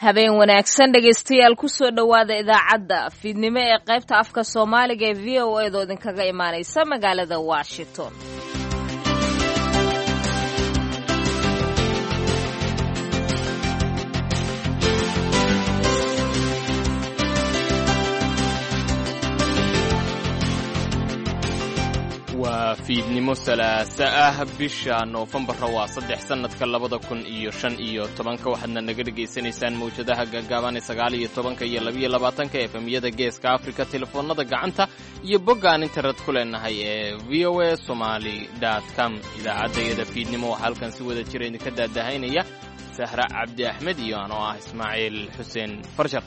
habeen wanaagsan dhegaystayaal kusoo dhowaada idaacadda fiidnimo ee qaybta afka soomaaliga ee v o eedoo idinkaga imaanaysa magaalada washington waa fiidnimo salaasa ah bisha noofembara waa saddex sannadka labada kun iyo shan iyo tobanka waxaadna naga dhegaysanaysaan mawjadaha gaagaaban ee sagaal iyo tobanka iyo labiyo labaatanka efemyada geeska afrika telefoonnada gacanta iyo boggaan internet ku leenahay ee v o a somaly com idaacaddayada fiidnimo waxaa halkan si wada jira idinka daadahaynaya sahra cabdi axmed iyo anoo ah ismaaciil xuseen farshar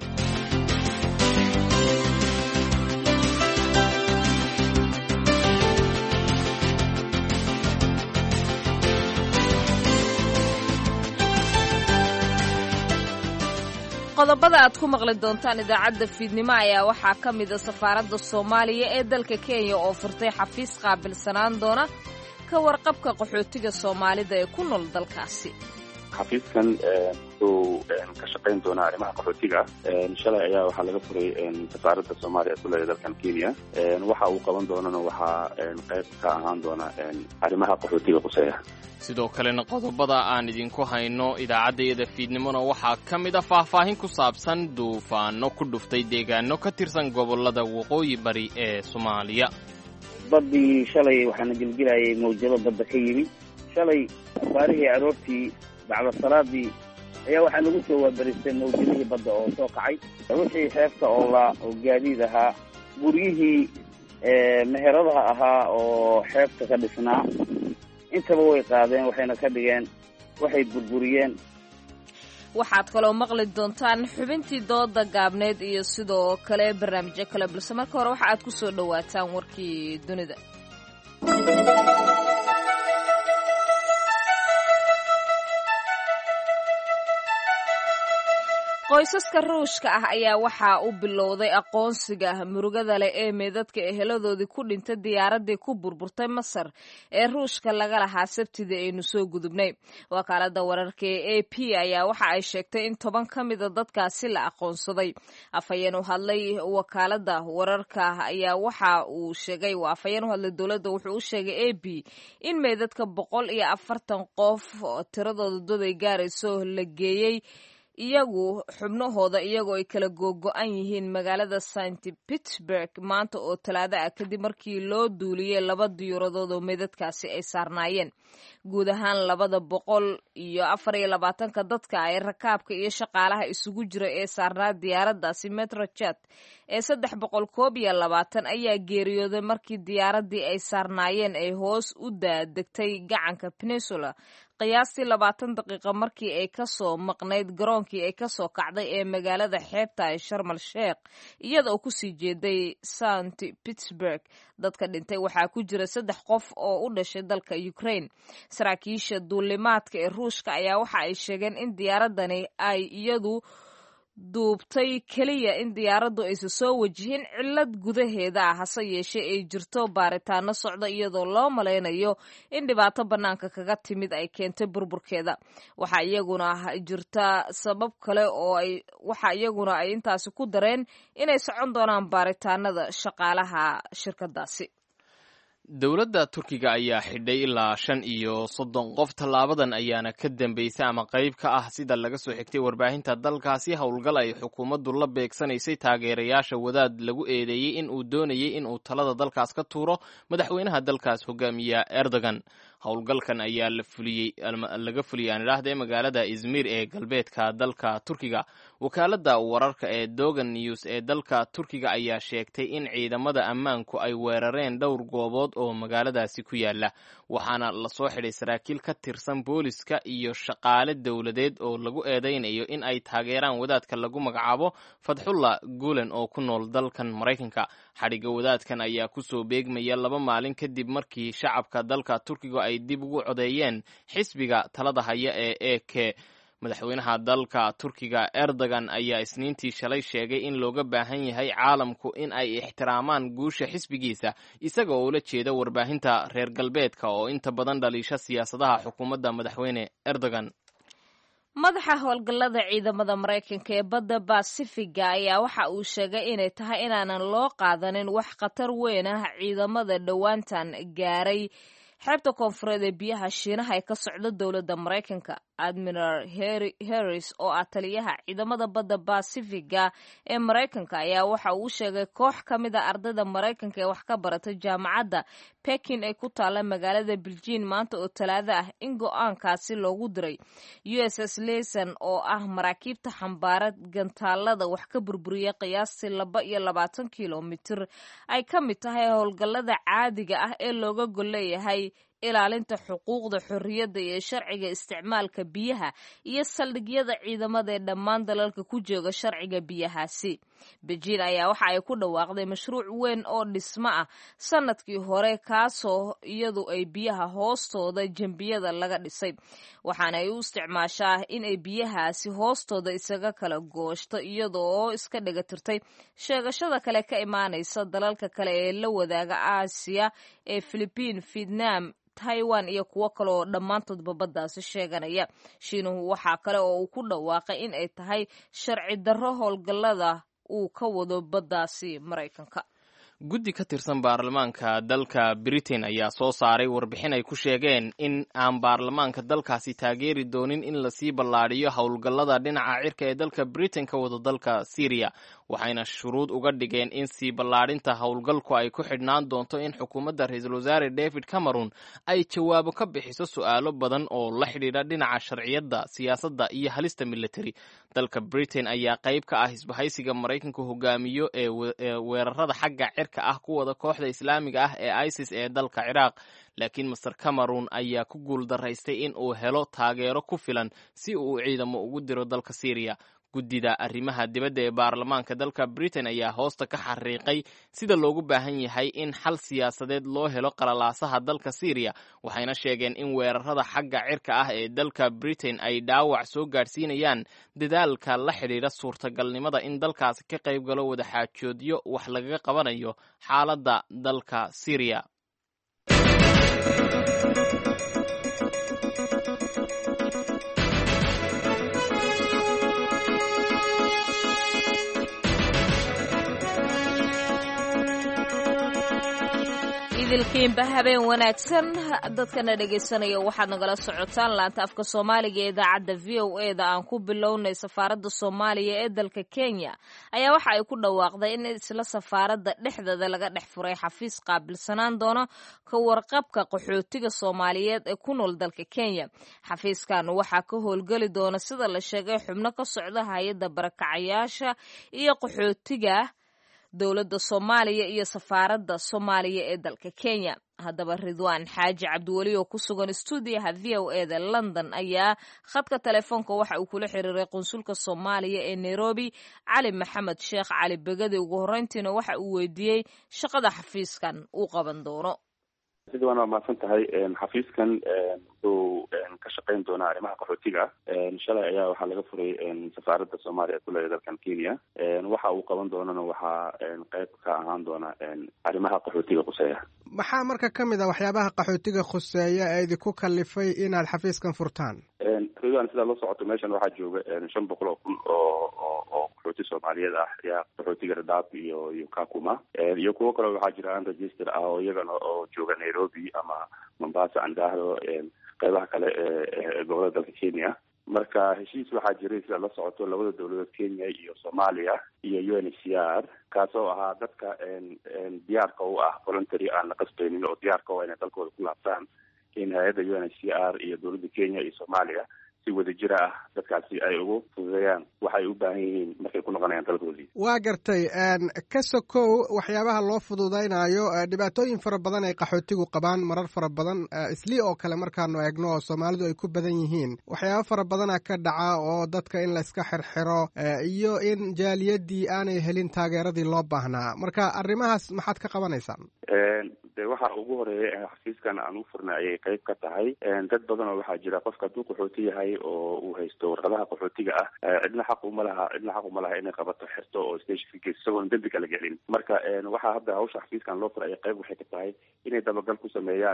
qodobada aad ku maqli doontaan idaacadda fiidnimo ayaa waxaa ka mida safaaradda soomaaliya ee dalka kenya oo furtay xafiis qaabilsanaan doona ka warqabka qaxootiga soomaalida ee ku nool dalkaasi xafiiskan wuxuu ka shaqayn doonaa arrimaha qaxootiga shalay ayaa waxaa laga furay safaaradda soomaaliya ee ku leedahay dalkan kenya waxa uu qaban doonana waxaa qayb ka ahaan doona arrimaha qaxootiga quseeya sidoo kalena qodobada aan idinku hayno idaacaddayada fiidnimona waxaa ka mid a faahfaahin ku saabsan duufaano ku dhuftay deegaano ka tirsan gobollada waqooyi bari ee soomaaliya baddii shalay waxaana gelgelayay mawjado badda ka yimi shalay abaarihii aroortii bacda salaadii ayaa waxaa nagu soo waabaristay mawjadihii badda oo soo kacay wixii xeebta oola oo gaadiid ahaa guryihii meheradaha ahaa oo xeebta ka dhisnaa intaba way qaadeen waxayna ka dhigeen waxay burburiyeen waxaad kaloo maqli doontaan xubintii dooda gaabneed iyo sidoo kale barnaamijyo kale balse marka hore waxa aad ku soo dhowaataan warkii dunida qoysaska ruushka ah ayaa waxaa u bilowday aqoonsiga murugada leh ee meedadka eheladoodii ku dhintay diyaaraddii ku burburtay masar ee ruushka laga lahaa sabtidii aynu soo gudubnay wakaalada wararka ee a p ayaa waxa ay sheegtay in toban ka mida dadkaasi la aqoonsaday afhayeen u hadlay wakaalada wararka ayaa waxa uu sheegay afhayeen u hadlay dowladda wuxuu u sheegay a b in meedadka boqol iyo afartan qof tiradooda dad ay gaarayso la geeyey iyagu xubnahooda iyagoo ay kala googo-an yihiin magaalada st pittsburg maanta oo talaado ah kadib markii loo duuliyey laba diyuuradood oo meydadkaasi ay saarnaayeen guud ahaan labada boqol iyo afar iyo labaatanka dadka ay rakaabka iyo shaqaalaha isugu jira ee saarnaa diyaaraddaasi metrochat ee saddex boqol koob iyo labaatan ayaa geeriyooday markii diyaaraddii ay saarnaayeen ay hoos u daadegtay gacanka peninsula qiyaastii labaatan daqiiqa markii ay ka soo maqnayd garoonkii ay ka soo kacday ee magaalada xeebta ee sharmal sheekh iyada oo kusii jeeday st pittsburg dadka dhintay waxaa ku jira saddex qof oo u dhashay dalka ukraine saraakiisha duulimaadka ee ruushka ayaa waxa ay sheegeen in diyaaradani ay iyadu duubtay keliya in diyaaraddu aysa soo wajihin cillad gudaheeda ah hase yeeshee ay jirto baaritaano socda iyadoo loo malaynayo in dhibaato bannaanka kaga timid ay keentay burburkeeda waxaa iyaguna jirta sabab kale oo ay waxa iyaguna ay intaasi ku dareen inay socon doonaan baaritaanada shaqaalaha shirkadaasi dowladda turkiga ayaa xidhay ilaa shan iyo soddon qof tallaabadan ayaana ka dambaysay ama qayb ka ah sida laga soo xigtay warbaahinta dalkaasi howlgal ay xukuumaddu la beegsanaysay taageerayaasha wadaad lagu eedeeyey in uu doonayay in uu talada dalkaas ka tuuro madaxweynaha dalkaas hogaamiya erdogan howlgalkan ayaa laga fuliyay aan idhaahdee magaalada izmir ee galbeedka dalka turkiga wakaaladda wararka ee dogan news ee dalka turkiga ayaa sheegtay in ciidamada ammaanku ay weerareen dhowr goobood oo magaaladaasi ku yaala waxaana lasoo xidhay saraakiil ka tirsan booliska iyo shaqaale dowladeed oo lagu eedeynayo in ay taageeraan wadaadka lagu magacaabo fadxullah gulen oo ku nool dalkan maraykanka xadhigga wadaadkan ayaa kusoo beegmaya laba maalin kadib markii shacabka dalka turkiga ay dib ugu codeeyeen xisbiga talada haya ee e k madaxweynaha dalka turkiga erdogan ayaa isniintii shalay sheegay in looga baahan yahay caalamku in ay ixtiraamaan guusha xisbigiisa isaga oo ula jeeda warbaahinta reer galbeedka oo inta badan dhaliisha siyaasadaha xukuumadda madaxweyne erdogan madaxa howlgallada ciidamada maraykanka ee badda basifiga ayaa waxa uu sheegay inay tahay inaanan loo qaadanin wax khatar weyn ah ciidamada dhowaantan gaaray xeebta koonfureed ee biyaha shiinaha ee ka socda dowladda maraykanka admiral harris oo ah taliyaha ciidamada badda basifiga ee maraykanka ayaa waxa uu sheegay koox ka mid a ardayda maraykanka ee wax ka barata jaamacadda pekin ee ku taalla magaalada biljiin maanta oo talaado ah in go-aankaasi loogu diray u s s leson oo ah maraakiibta xambaara gantaalada wax ka burburiya qiyaastii laba iyo labaatan kilomitir ay ka mid tahay howlgallada caadiga ah ee looga golleeyahay ilaalinta xuquuqda xorriyadda iyo sharciga isticmaalka biyaha iyo saldhigyada ciidamada ee dhammaan dalalka ku jooga sharciga biyahaasi bejiin ayaa waxa ay ku dhawaaqday mashruuc weyn oo dhismo ah sanadkii hore kaasoo iyadu ay biyaha hoostooda jembiyada laga dhisay waxaana ay u isticmaashaa in ay biyahaasi hoostooda isaga kala gooshto iyada oo iska dhigatirtay sheegashada kale ka imaanaysa dalalka kale ee la wadaaga aasiya ee filibiin vietnam taiwan iyo kuwo kale oo dhammaantoodba baddaasi sheeganaya shiinuhu waxaa kale oo uu ku dhawaaqay in ay tahay sharci darro howlgallada uu ka wado baddaasi maraykanka guddi ka tirsan baarlamaanka dalka britain ayaa soo saaray warbixin ay ku sheegeen in aan baarlamaanka dalkaasi taageeri doonin in lasii ballaadhiyo howlgallada dhinaca cirka ee dalka britain ka wado dalka syriya waxayna shuruud uga dhigeen in sii ballaadhinta howlgalku ay ku xidhnaan doonto in xukuumadda ra-iisul wasaare david cameron ay jawaabo ka bixiso su'aalo badan oo la xidhiidha dhinaca sharciyadda siyaasadda iyo halista military dalka britain ayaa qayb ka ah isbahaysiga maraykanku hogaamiyo ee weerarada xagga cirka ah ku wada kooxda islaamiga ah ee isis ee dalka ciraaq laakiin master cameron ayaa ku guul daraystay in uu helo taageero ku filan si uu ciidamo ugu diro dalka syriya guddida arrimaha dibadda ee baarlamaanka dalka britain ayaa hoosta ka xariiqay sida loogu baahan yahay in xal siyaasadeed loo helo qalalaasaha dalka syriya waxayna sheegeen in weerarada xagga cirka ah ee dalka britain ay dhaawac soo gaadhsiinayaan dadaalka la xidhiidha suurtagalnimada in dalkaasi ka qayb galo wadaxaajoodyo wax lagaga qabanayo xaaladda dalka syriya idilkiinba habeen wanaagsan dadkana dhegaysanaya waxaad nagala socotaan laanta afka soomaaliga ee idaacadda v o e da aan ku bilownay safaaradda soomaaliya ee dalka kenya ayaa waxa ay ku dhawaaqday in isla safaaradda dhexdeeda laga dhex furay xafiis qaabilsanaan doona ka warqabka qaxootiga soomaaliyeed ee ku nool dalka kenya xafiiskan waxaa ka howlgeli doona sida la sheegay xubno ka socda hay-adda barakacayaasha iyo qaxootiga dowladda soomaaliya iyo safaaradda soomaaliya ee dalka kenya haddaba ridwaan xaaji cabdiweli oo ku sugan stuudiyaha v o e da london ayaa khadka telefoonka waxa uu kula xiriiray qunsulka soomaaliya ee nairobi cali maxamed sheekh cali begadi ugu horreyntiina waxa uu weydiiyey shaqada xafiiskan uu qaban doono ridwaan waa mahadsan tahay xafiiskan wuxuu ka shaqeyn doonaa arrimaha qaxootiga shalay ayaa waxaa laga furay safaaradda soomaaliya ku leedahay dalkan kenya waxa uu qaban doonana waxaa qeyb ka ahaan doona arrimaha qaxootiga khuseeya maxaa marka ka mid a waxyaabaha qaxootiga khuseeya ee idinku kalifay inaad xafiiskan furtaan ridwan sidaa la socoto meeshan waxaa jooga shan boqol oo kun oo oo oo qaxooti soomaaliyeed ah ayaa qaxootiga radaab iyo iyo kakuma iyo kuwo kale waxaa jira an register ah oo iyagana oo jooga nairobi ama mombasa aan idhaahdo qeybaha kale ee gobolada dalka kenya marka heshiis waxaa jiray sidaa la socoto labada dowladood kenya iyo soomaaliya iyo u n h c r kaasoo ahaa dadka diyaarka u ah voluntary aan la qasbaynin oo diyaarka u inay dalkooda ku laabtaan in hay-adda u n h c r iyo dowladda kenya iyo soomaaliya si wadajira ah dadkaasi ay ugu fududeeyaan waxay u baahan yihiin markay ku noqonayaan dalkoodii waa gartay ka sokow waxyaabaha loo fududaynayo dhibaatooyin fara badan ay qaxootigu qabaan marar fara badan islii oo kale markaanu eegno oo soomaalidu ay ku badan yihiin waxyaaba fara badana ka dhaca oo dadka in layska xirxiro iyo in jaaliyadii aanay helin taageeradii loo baahnaa marka arrimahaas maxaad ka qabanaysaan de waxa ugu horeeya xafiiskan aan u furnay ayay qeyb ka tahay dad badan oo waxaa jira qofka hadduu qaxooti yahay oo uu haysto warqadaha qaxootiga ah cidna xaq uma laha cidna xaq uma laha inay qabato xirto oo station ka geyso isagoon dembi kala gelin marka waxaa hadda hawsha xafiiskan loo furay ayay qeyb waxay ka tahay inay dabagal ku sameeyaan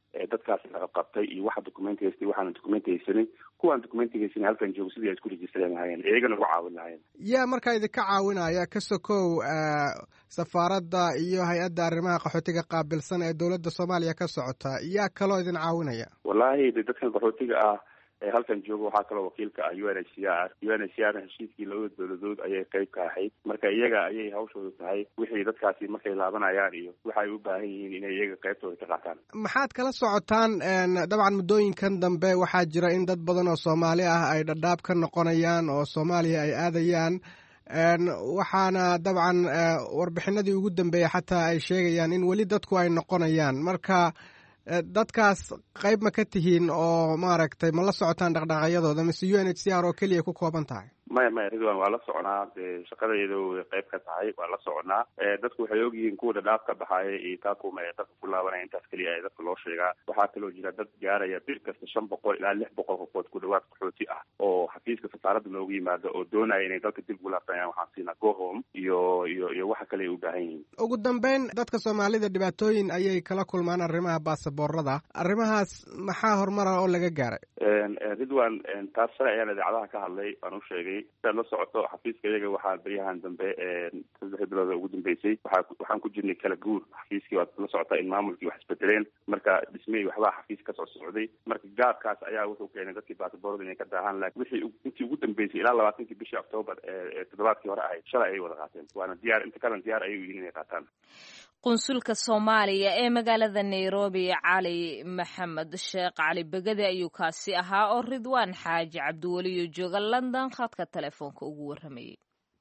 dadkaas laga qabtay iyo waxa documenti haystay waxaana documenti haysanin kuwaan documenti haysanin halkan joogo sidii ay isku rejistaran lahaayeen iyagana ugu caawin lahaayeen yaa markaa idinka caawinaya ka sokow safaaradda iyo hay-adda arrimaha qaxootiga qaabilsan ee dowladda soomaaliya ka socota yaa kaloo idin caawinaya wallahi de dadkan qaxootiga ah ee halkan jooga waxaa kaloo wakiilka ah u n h c r u n h c r heshiiskii labada dowladood ayay qayb ka ahayd marka iyaga ayay hawshooda tahay wixii dadkaasi markay laabanayaan iyo waxa ay u baahan yihiin inay iyaga qaybtooda ka qaataan maxaad kala socotaan dabcan muddooyinkan dambe waxaa jira in dad badan oo soomaali ah ay dhadhaab ka noqonayaan oo soomaaliya ay aadayaan waxaana dabcan warbixinadii ugu dambeeyey xataa ay sheegayaan in weli dadku ay noqonayaan marka dadkaas qayb ma ka tihiin oo maaragtay ma la socotaan dhaqdhaqaaqyadooda mise u n h c r oo keliya ku kooban tahay maya maya ridwan waa la soconaa dee shaqadayda way qayb ka tahay waa la soconaa dadku waxay ogyihiin kuwa dhadhaaf ka baxaaya iyo taakuma ee dadka ku laabanaya intaas keliya ee dadka loo sheegaa waxaa kaloo jira dad gaaraya bil kasta shan boqol ilaa lix boqol qofood ku dhawaad qaxooti ah oo xafiiska safaaradda noogu yimaado oo doonaya inay dalka dib ugu laabtanayaan waxaan siinaa go home iyo iyo iyo waxa kale ay u baahan yihiin ugu dambeyn dadka soomaalida dhibaatooyin ayay kala kulmaan arrimaha baasaboorada arrimahaas maxaa horumara oo laga gaaray ridwan taas shalay ayaan idaacadaha ka hadlay waan u sheegay siaad la socoto xafiiska iyaga waxaa beryahan dambe saddexdii bilooda ugu dambeysay waa waxaan ku jirnay kala guur xafiiskii waad la socotaa in maamulkii wax isbedeleen marka dhismey waxbaa xafiis kasoo socday marka gaabkaas ayaa wuxuu keenay dadkii basaboorada inay ka daahaan lakin wixii intii ugu dambeysay ilaa labaatankii bishii octoobar ee toddobaadkii hore ahayd shalay ayay wada qaateen waana diyaar inta kalan diyaar ayay u yihiin inay qaataan qunsulka soomaaliya ee magaalada nairobi cali maxamed sheekh cali begede ayuu kaasi ahaa oo ridwaan xaaji cabdiweliyo jooga london khadka telefoonka ugu warramayay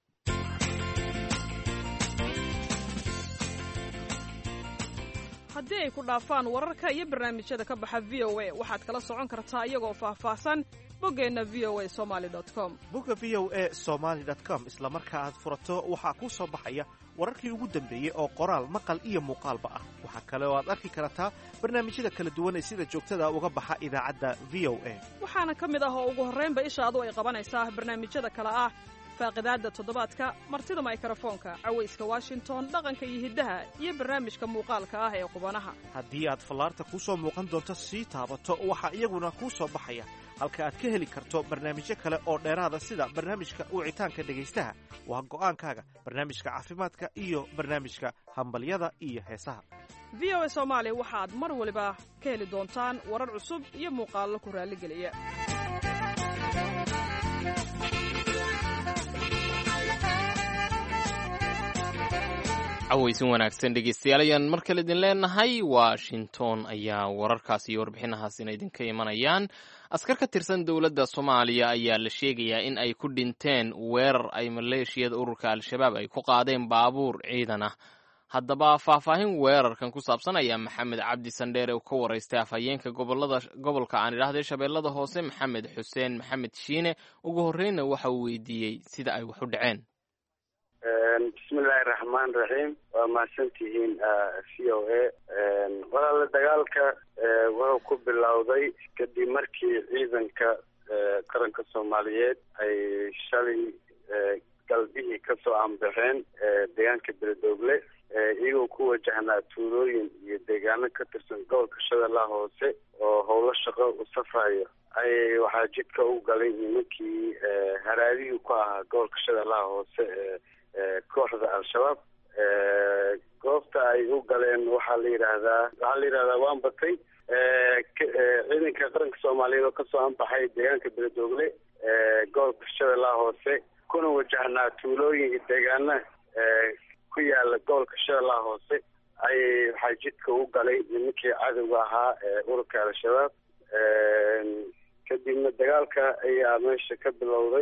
haddii ay ku dhaafaan wararka iyo barnaamijyada ka baxa v o a waxaad kala socon kartaa iyagoo faahfaahsan boggeenna v o a somali com bogga v o a somaali com isla marka aad furato waxaa kuu soo baxaya wararkii ugu dambeeyey oo qoraal maqal iyo muuqaalba ah waxaa kale oo aad arki kartaa barnaamijyada kala duwan ee sida joogtada uga baxa idaacadda v o a waxaana ka mid ah oo ugu horraynba ishaadu ay qabanaysaa barnaamijyada kale ah faaqidaadda toddobaadka martida maykarafoonka cawayska washington dhaqanka iyo hiddaha iyo barnaamijka muuqaalka ah ee qubanaha haddii aad fallaarta kuu soo muuqan doonto sii taabato waxaa iyaguna kuu soo baxaya halka aad ka heli karto barnaamijyo kale oo dheeraada sida barnaamijka wicitaanka dhegaystaha waa go'aankaaga barnaamijka caafimaadka iyo barnaamijka hambalyada iyo heesaha v o a soomaali waxaad mar waliba ka heli doontaan warar cusub iyo muuqaallo ku raalligeliya cawaysin wanaagsan dhegeystayaal ayaan mar kale idin leenahay washington ayaa wararkaas iyo warbixinahaasina idinka imanayaan askar ka tirsan dowladda soomaaliya ayaa la sheegayaa in ay ku dhinteen weerar ay maleeshiyada ururka al-shabaab ay ku qaadeen baabuur ciidan ah haddaba faahfaahin weerarkan ku saabsan ayaa maxamed cabdi sandheere uu ka waraystay afhayeenka gobolada gobolka aan idhaahday shabeellada hoose maxamed xuseen maxamed shiine ugu horreynna waxa uu weydiiyey sida ay wax u dhaceen bismillahi raxmaan raxiim waa mahadsantihiin v o a walaala dagaalka wuxuu ku bilowday kadib markii ciidanka qaranka soomaaliyeed ay shalay galbihii kasoo aanbaxeen deegaanka beledoogle iyagoo ku wajahnaa tuulooyin iyo deegaano ka tirsan gobolka shabeellaha hoose oo howlo shaqo u safrayo ayay waxaa jidka u galay nimankii haraadihii ku ahaa gobolka shabeellaha hoose kooxda al-shabaab goobta ay u galeen waxaa la yidhaahdaa waxaa la yidhahdaa waan batay ciidanka qaranka soomaaliyeed oo kasoo anbaxay deegaanka beledoogle gobolka shabeellaha hoose kuna wajahnaa tuulooyin iyo deegaana ku yaala gobolka shabeellaha hoose ayay waxaa jidka u galay nimankii cadowga ahaa ururka al-shabaab kadibna dagaalka ayaa meesha ka bilowday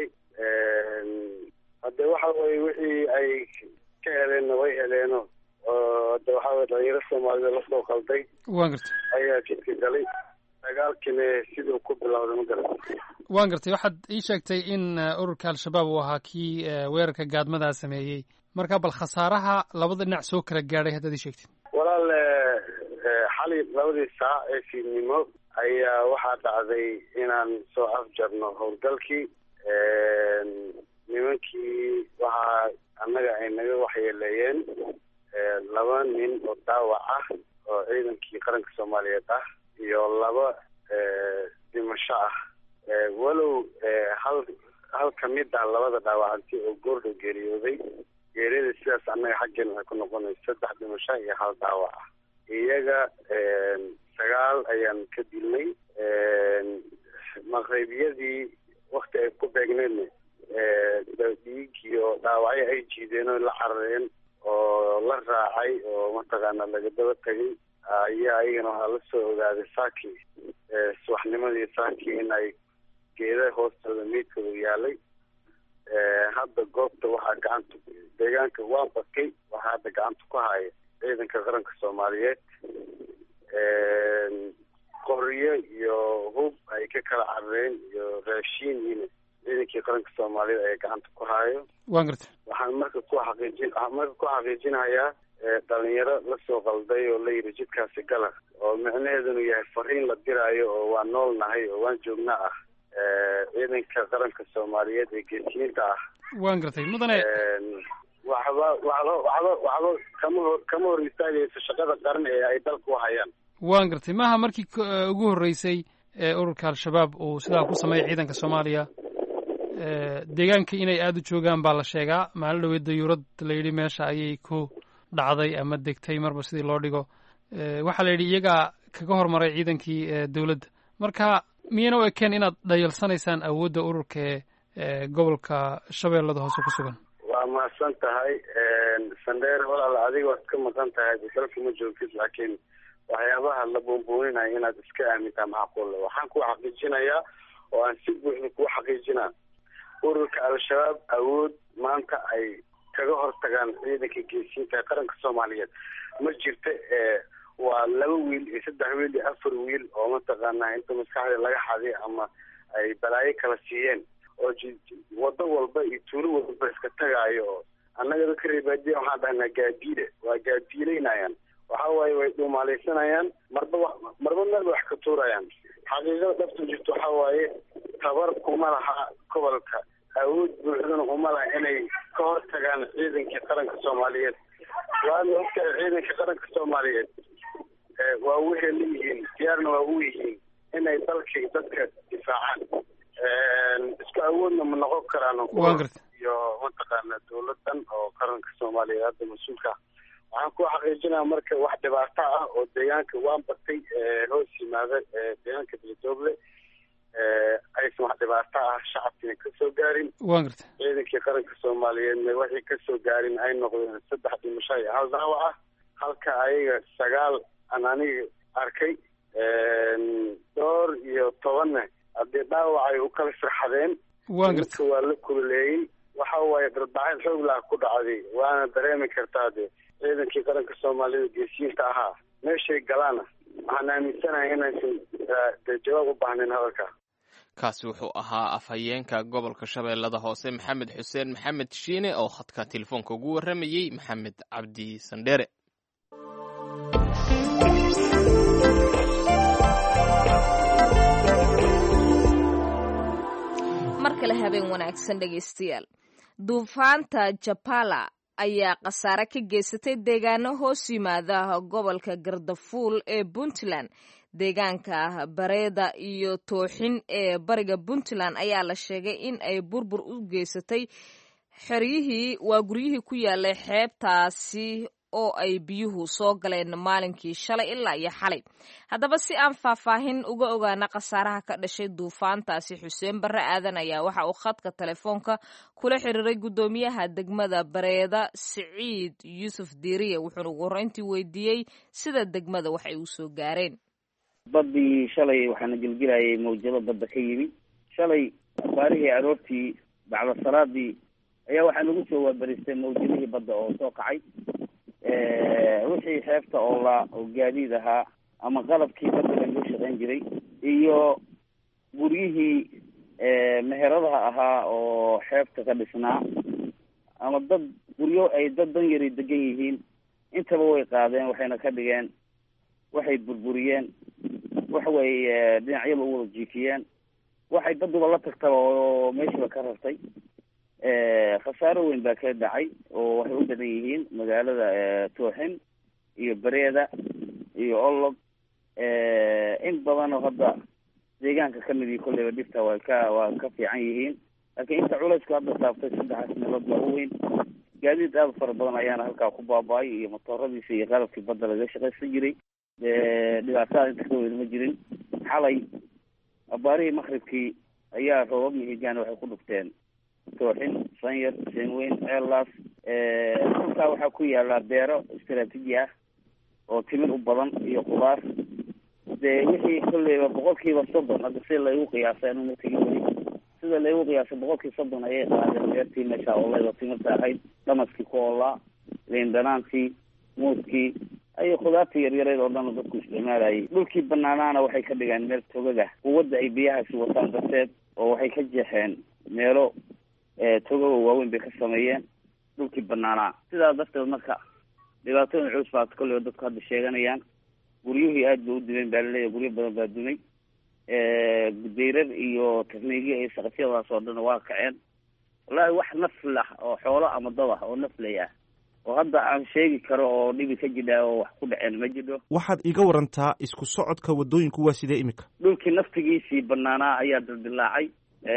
hadde waxa weye wixii ay ka heleenna way heleeno oo hadde waxa weye dhalinyaro soomaalida lasoo qalday waan gartay ayaa jidka galay dagaalkina siduu ku bilowday ma garata waan gartay waxaad ii sheegtay in ururka al-shabaab uu ahaa kii weerarka gaadmadaa sameeyey marka bal khasaaraha labada dhinac soo kala gaadhay haddaad ii sheegtid walaal xali labadii saac ee fiidnimo ayaa waxaa dhacday inaan soo afjarno howlgalkii nimankii waxaa annaga ay naga waxyeeleeyeen laba nin oo daawac ah oo ciidankii qaranka soomaaliyeed ah laba dhimasho ah walow hal hal kamid ah labada dhaawacantay oo goordhow geeriyooday geeriyada sidaas annaga xaggeena waxay ku noqonaysa saddex dhimasho iyo hal dhaawac ah iyaga sagaal ayaan ka dilnay maqreybiyadii wakti ay ku beegneedna dhiig iyo dhaawacyo ay jiideen oo la carareen oo la raacay oo mataqaana laga daba tegay ayaa iyagana waxaa la soo ogaaday saaki subaxnimadii saaki in ay geeda hoostooda meydkooda yaalay hadda goobta waxaa gacanta deegaanka waa bakay waxaa hadda gacanta ku haya ciidanka qaranka soomaaliyeed qoryo iyo hub ay ka kala carareen iyo raashiin ina ciidankii qaranka soomaaliyeed ayaa gacanta ku hayo waan garta waxaan marka ku xaqiijin waxaan marka ku xaqiijinayaa dhalinyaro lasoo qalday oo la yidhi jidkaasi gala oo micnaheedunu yahay fariin la diraayo oo waan nool nahay oo waan joognaa ah ciidanka qaranka soomaaliyeed ee geesiyiinta ah waan gartay mudane waxba waxba waxba waxba kama hor kama hor istaagayso shaqada qaran ee ay dalka u hayaan waan gartay maaha markii ugu horreysay ee ururka al-shabaab uu sidaa ku sameeyay ciidanka soomaaliya deegaanka inay aada u joogaan baa la sheegaa maalin dhaweed dayuurad la yidhi meesha ayay ku dhacday ama degtay marba sidii loo dhigo waxaa la yidhi iyagaa kaga hormaray ciidankii dowladda marka miyayna u ekeen inaad dhayalsanaysaan awoodda ururka ee gobolka shabeellada hoose ku sugan waa mahadsan tahay sandheer walaal adiga waad ka maqan tahay dalka ma joogtid laakiin waxyaabaha la buunbuuninaya inaad iska aamintaa macquulle waxaan ku xaqiijinayaa oo aan si buuxda kuu xaqiijinaa ururka al-shabaab awood maanta ay kaga hortagaan ciidanka geesiinta qaranka soomaaliyeed ma jirta waa laba wiil iyo saddex wiil iyo afar wiil oo mataqaanaa inta maskaxda laga xaday ama ay balaayo kala siiyeen oo wado walba iyo tuulo walba iska tagaayo oo annaga dadka reebaadiya waxaan dhahnaa gaadiide waa gaadiileynayaan waxa waaye way dhuumaalaysanayaan marba marba meel wax ka tuurayaan xaqiiqada dhabta jirto waxa waaye tabar kuma laha gobolka awood buuxdana uma laha inay ka hortagaan ciidankii qaranka soomaaliyeed waana ogtahay ciidanka qaranka soomaaliyeed waa waxay leeyihiin diyaarna waa u yihiin inay dalkii dadka difaacaan isku awoodna ma noqon karaan iyo mataqaana dawladan oo qaranka soomaaliyeed hadda mas-uulka waxaan ku xaqiijinaya marka wax dhibaato ah oo deegaanka waan batay hoos yimaada deegaanka beledooble aysan wax dhibaato ah shacabkiina kasoo gaarin waan garta ciidankii qaranka soomaaliyeedna waxay kasoo gaarin ay noqdeen saddex dhimasho iyo hal dhaawac ah halka ayaga sagaal aan aniga arkay dhowr iyo tobanna haddii dhaawacay u kala sirxadeen waan garta waa la kululeeyey waxa waaye darbacin xoog laha ku dhacday waana dareemi kartaa de ciidankii qaranka soomaalida geesiyiinta ahaa meeshay galaana waxaan aaminsanahay inaysan de jawaab u baahnayn hadalka kaasi wuxuu ahaa afhayeenka gobolka shabeellada hoose maxamed xuseen maxamed shiine oo khadka telefoonka ugu warramayey maxamed cabdi sandheere mar kale habeen wanaagsan dhegaystayaal duufaanta japala ayaa khasaare ka geysatay deegaano hoos yimaada gobolka gardafuul ee puntland deegaanka bareeda iyo tooxin ee bariga puntland ayaa la sheegay in ay burbur u geysatay xeryihii waa guryihii ku yaalay xeebtaasi oo ay biyuhu soo galeen maalinkii shalay ilaa iyo xalay haddaba si aan faahfaahin uga ogaana khasaaraha ka dhashay duufaantaasi xuseen barre aadan ayaa waxa uu khadka telefoonka kula xiriiray guddoomiyaha degmada bareeda siciid yuusuf diiriye wuxuuna ugu horreyntii weydiiyey sida degmada wax ay u soo gaareen baddii shalay waxaana gelgelayay mawjado badda ka yimi shalay abaarihii aroortii bacda salaadii ayaa waxaa nagu soo waabaristay mawjadihii badda oo soo kacay wixii xeebta oo la oo gaadiid ahaa ama qalabkii badda lagu shaqayn jiray iyo guryihii meheradaha ahaa oo xeebta ka dhisnaa ama dad guryo ay dad dan yari degan yihiin intaba way qaadeen waxayna ka dhigeen waxay burburiyeen waxa weeye dhinacyada u wada jiifiyeen waxay baduba la tagtaba oo meeshiiba ka rartay khasaaro weyn baa ka dhacay oo waxay u badan yihiin magaalada tooxin iyo bareeda iyo olog in badanoo hadda deegaanka kamid iyo kolleyba dhibta waa ka waa ka fiican yihiin laakiin inta culaysku hadda saabtay saddexaas meelood baa u weyn gaadiid aada fara badan ayaana halkaa ku baaba-ay iyo motooradiisa iyo qalabkii badda laga shaqaysan jiray dhibaatada inta ka weyn ma jirin xalay abaarihii makribkii ayaa roobab mihigaan waxay ku dhufteen tooxin sanyar seenweyn ceellaas dhulkaa waxaa ku yaala beero istaraatiiji ah oo timir u badan iyo khudaar dee wixii kolleyba boqolkiiba soddon hadda si laygu qiyaasay anuma tegin weli sida laygu qiyaasay boqolkii soddon ayay qaadeen beertii meesha ooleyda timirta ahayd dhamaskii ku oolaa liin dhanaantii muuskii ayo khudaartii yaryareed oo dhan dadku isticmaalayay dhulkii banaanaana waxay ka dhigeen meel togaga quwadda ay biyahaasi wataan darteed oo waxay ka jeexeen meelo togaga waaweyn bay ka sameeyeen dhulkii banaanaa sidaa darteed marka dhibaatooyin culus baa kolleyba dadku hadda sheeganayaan guryuhii aad bay u dumeen baa laleeyahy guryo badan baa dumay dayrar iyo takniigya iyo saqafyadaas oo dhan waa kaceen wallaahi wax nafl ah oo xoolo ama dad ah oo naflay ah oo hadda aan sheegi karo oo dhibi ka jidha oo wax ku dhaceen ma jidho waxaad iga warantaa isku socodka waddooyinku waa sidee imika dhulkii naftigiisii banaanaa ayaa dildilaacay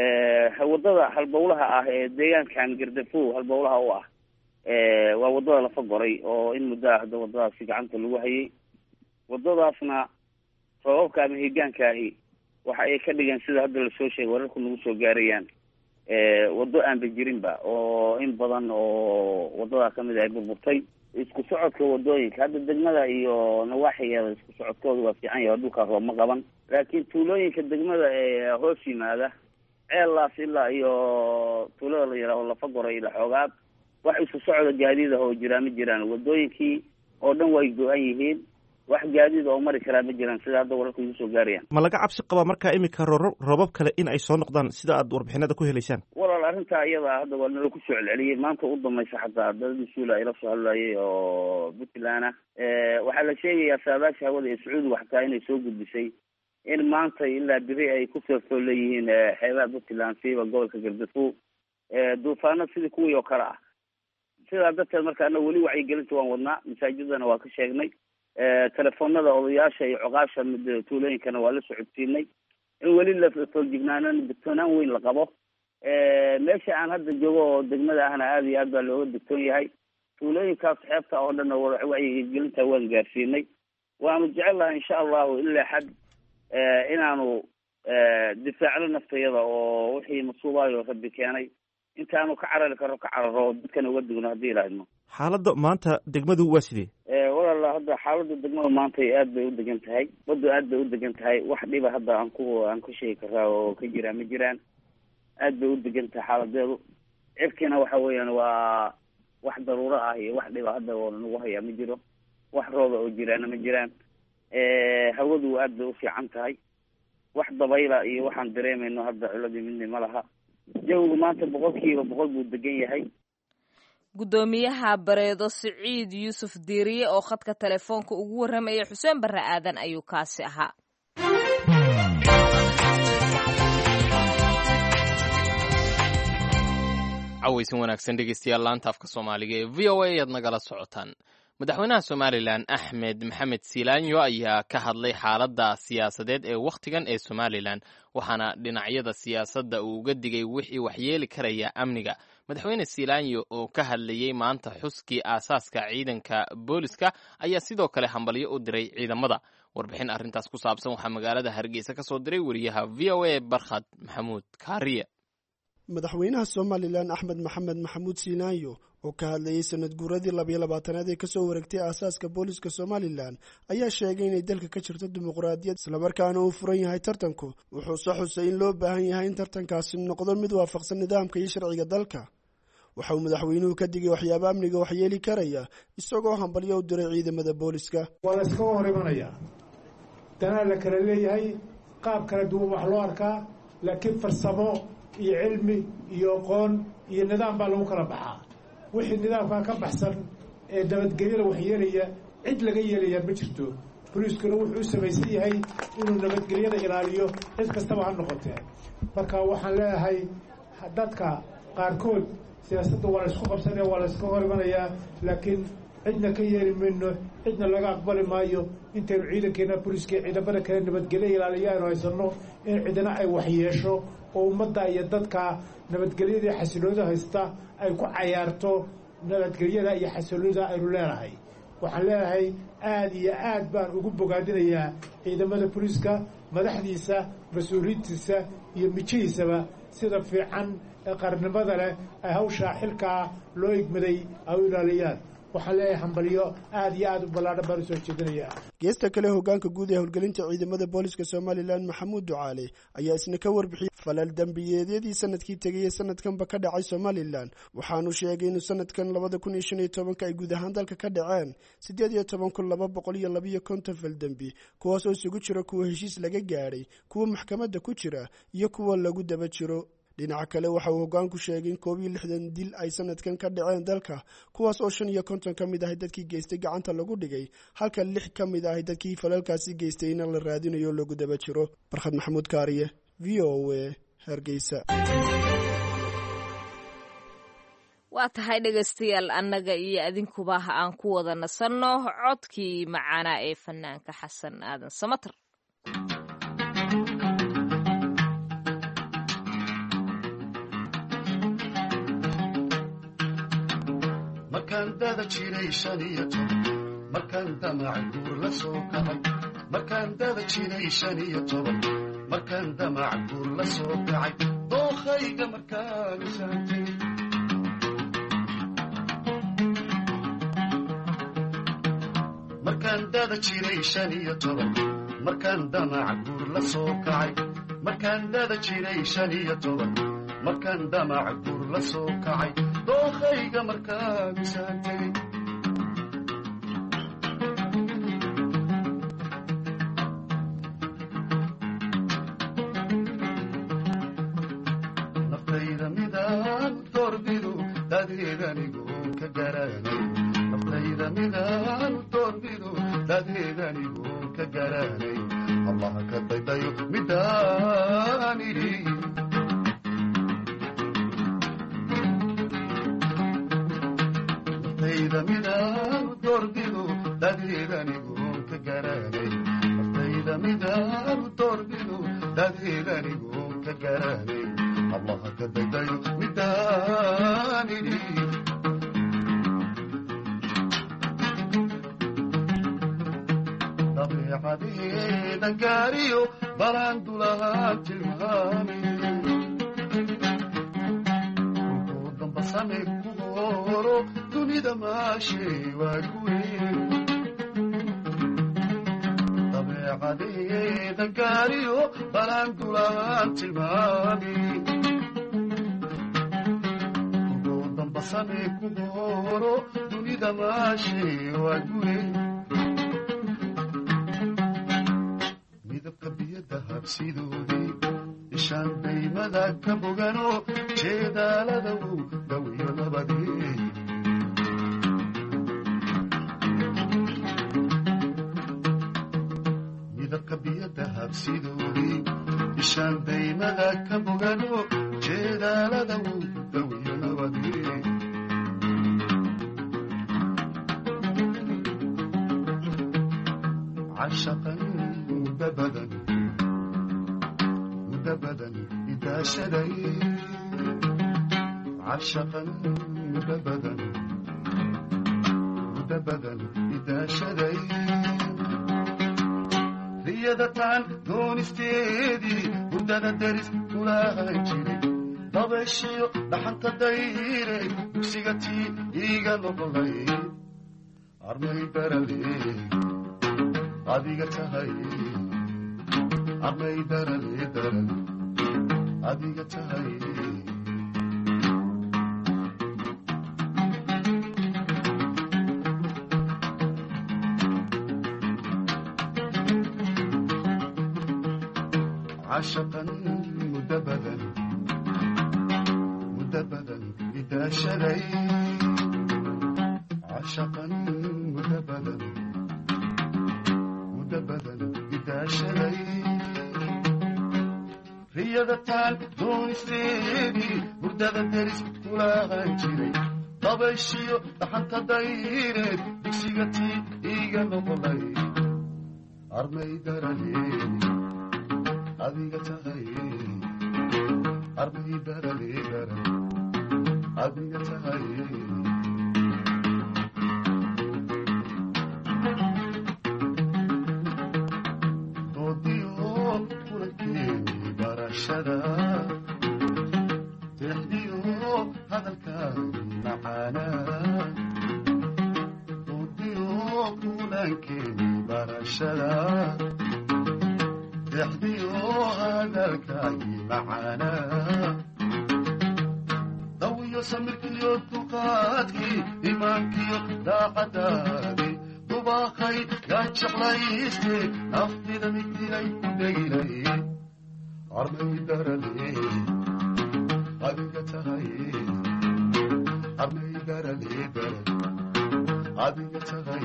wadada halbowlaha ah ee deegaankan gardafow halbowlaha u ah waa wadada lafa goray oo in muddo ah hadda wadadaasi gacanta lagu hayay wadadaasna sababka ama higaankahi waxa ay ka dhigeen sida hadda lasoo sheegay wararku nagu soo gaarayaan waddo aanba jirinba oo in badan oo wadadaa kamid ay burburtay isku socodka wadooyinka hadda degmada iyo nawaaxigeeda isku socodkooda waa fiican yahay dhulkaa roob ma qaban laakiin tuulooyinka degmada ee hoos yimaada ceellaas ilaa iyo tuulada la yidhaaho lafa goray ila xoogaad wax isku socda gaadiid ah oo jiraa ma jiraan wadooyinkii oo dhan way go-an yihiin wax gaadiid oo mari karaa ma jiraan sida hadda wararku igu soo gaarayaan ma laga cabsi qabaa markaa imika rooro roobab kale in ay soo noqdaan sida aad warbixinada ku helaysaan walaal arrintaa iyada hadda waa nala ku soo celceliyey maanta u dambaysa xataa daladii suula ay la soo hadlayay oo puntland ah waxaa la sheegayaa saadaasha hawada ee sacuudiga xataa inay soo gudbisay in maanta ilaa beri ay ku feerfool leeyihiin xeebaha puntland siiba gobolka gardafow duufaano sidii kuwii oo kale ah sidaa darteed marka ana weli wacyigelinta waan wadnaa masaajidana waa ka sheegnay telefoonada odayaasha iyo coqaasha mid tuulooyinkana waa la socodsiinay in weli la fooljignaanan digtoonaan weyn la qabo meesha aan hadda joogo oo degmada ahna aada iyo aad baa looga digtoon yahay tuulooyinkaas xeebta oo dhan wacyigelinta waan gaarsiinay waanu jecel laha insha allahu ilaa xad inaanu difaacno naftayada oo wixii masuubaayo rabbi keenay intaanu ka carari karo ka cararo dadkana uga digno haddii ilaahidno xaaladda maanta degmadu waa sidee walaala hadda xaaladda degmada maanta aad bay u degan tahay baddu aad bay u degan tahay wax dhiba hadda aan ku aan ka sheegi karaa oo ka jiraan ma jiraan aad bay u degan tahay xaaladeedu cirkiina waxa weeyaan waa wax daruuro ah iyo wax dhiba hadda oo nagu hayaa ma jiro wax rooba oo jiraana ma jiraan hawadu aad bay u fiican tahay wax dabayla iyo waxaan dareemayno hadda culadii midna ma laha jawigu maanta boqolkiiba boqol buu degan yahay guddoomiyaha bareedo siciid yuusuf diiriye oo khadka telefoonka ugu warramayay xuseen barre aadan ayuu kaasi ahaa cawaysan wanaagsan dhegeystayaal laanta afka soomaaliga ee v o a ayaad nagala socotaan madaxweynaha somalilan axmed maxamed silaanyo ayaa ka hadlay xaaladda siyaasadeed ee wakhtigan ee somalilan waxaana dhinacyada siyaasadda uu uga digay wixii waxyeeli karaya amniga madaxweyne silaanyo oo ka hadlayey maanta xuskii aasaaska ciidanka booliska ayaa sidoo kale hambalyo u diray ciidamada warbixin arrintaas ku saabsan waxaa magaalada hargeysa ka soo diray wariyaha v o a barkhad maxamuud kaariye madaxweynaha somalilan axmed maxamed maxamuud siinaanyo oo ka hadlayey sanad guuradii labiyo labaatanaad ee kasoo wareegtay aasaaska booliska somalilan ayaa sheegay inay dalka ka jirto dimuqraadiyad islamarkaana uu furan yahay tartanku wuxuuse xusay in loo baahan yahay in tartankaasi noqdo mid waafaqsan nidaamka iyo sharciga dalka waxa uu madaxweynuhu ka digay waxyaaba amniga waxyeeli karaya isagoo hambalyo u diray ciidamada booliska waa la iskaga hor imanayaa danaa la kala leeyahay qaab kala duwan wax loo arkaa laakiin farsamo iyo cilmi iyo aqoon iyo nidaam baa lagu kala baxaa wixii nidaamkaa ka baxsan ee nabadgelyada waxyeelaya cid laga yeelayaa ma jirto boliiskuna wuxuu u samaysan yahay inuu nabadgelyada ilaaliyo cid kastaba ha noqotee marka waxaan leeyahay dadka qaarkood siyaasadda waa la isku qabsanaya waa la iska hor imanayaa laakiin cidna ka yeeli mayno cidna laga aqbali maayo intaynu ciidankeena booliiska iyo ciidamada kale nabadgelyo ilaaliya aynu haysanno in cidna ay waxyeesho oo ummadda iyo dadka nabadgelyada xasiloonida haysta ay ku cayaarto nabadgelyada iyo xasiloonida aynu leenahay waxaan leenahay aada iyo aad baan ugu bogaadinayaa ciidamada booliiska madaxdiisa mas-uuliyiintiisa iyo mijihiisaba sida fiican ee qarnimada leh ay hawshaa xilkaa loo igmaday ay u ilaaliyaan waxaan leeyahay hambalyo aada iyo aada u ballaadhan baan usoo jeedinayaa geesta kale hogaanka guud ee howlgelinta ciidamada booliska somalilan maxamuud ducaale ayaa isna ka warbixiyey falal dembiyeedyadii sanadkii tegayey sanadkanba ka dhacay somalilan waxaanu sheegay inuu sanadkan labada kun iyo shan iyo tobanka ay guud ahaan dalka ka dhaceen siddeed iyo toban kun laba boqol iyo labiyo konton fal dembi kuwaas oo isugu jira kuwa heshiis laga gaadhay kuwa maxkamadda ku jira iyo kuwa lagu daba jiro dhinaca kale waxa uu hogaanku sheegay in koob iyo lixdan dil ay sanadkan ka dhaceen dalka kuwaas oo shan iyo konton ka mid ahay dadkii geystay gacanta lagu dhigay halka lix ka mid ahay dadkii falalkaasi geystay ina la raadinayo o lagu daba jiro barkhad maxamuud kaariye v o a hargeysa waa tahay dhegaystayaal annaga iyo adinkuba aan ku wada nasanno codkii macaanaa ee fanaanka xasan aadan samater markaan dada jiray shan iyo toban markaan damac guur la soo kacay markaan dada jiray shan iyo toban markaan damac guur la soo kacay dookhayga markaan saantay markaan dada jiray shan iyo toban markaan damac guur la soo kacay markaan dada jiray shan iyo toban markaan damac guur la soo kacay dookhayga markaan saantay naftayda midaan doorbidu dadeedanigoon ka garanay naftayda midaan doorbidu dadeedanigoon ka garanay allaha ka daydayo midaan idhi naftayda midaan doorbidu dadeedanigoon ka garanay naftayda midaan doorbidu dadeedanigoon ka garanay allaha ka daydayo midaan idhi dabeecadeeda gaariyo balaan dulahaan tilmaamay wuxuu damba same ku horo dunida maashay waa kuweyn dabeecadeeda gaariyo balaan dulahaan tilmaamay wuxuu damba same ku horo dunida maashay waa kuweyn midabka biyada habsidoodii ishaan daymada ka bogano jeedaalada uu dhawiyo nabadee midabka biyada habsidoodii ishaan daymada ka bogano jeedaalada uu dhawiyo nabadee عشقا مدبدا مدبدا إذا شدي عشقا مدبدا مدبدا إذا شدي riyadataan doonisteedii hurdada deris kulaahan jiray dabeeshiyo dhaxanta dayray dugsiga tii iiga noqolay armay barale adiga tahay armay darale darale adiga tahay عشقا مدبدا مدبدا إذا شري عشقا مدبدا مدبدا إذا شري riyadataan doonisteedii hurdada deris kulaahan jiray dabayshiyo dhaxanta dayreed dugsiga tii iiga noqonay armay darale adiga tahay armay darale darale adiga tahay doodiyo kulankeeni barashada deexdiyo hadalkaani macaana doodiyo kulankeeni barashada deexdiyo hadalkaani macaana dawiyo samirkiyo duqaadkii imaankiyo daacadaadii dubaaqay yaa jeclayste naftida migdilay ku dhegilay armay darale adiga tahay armay darale darale adiga tahay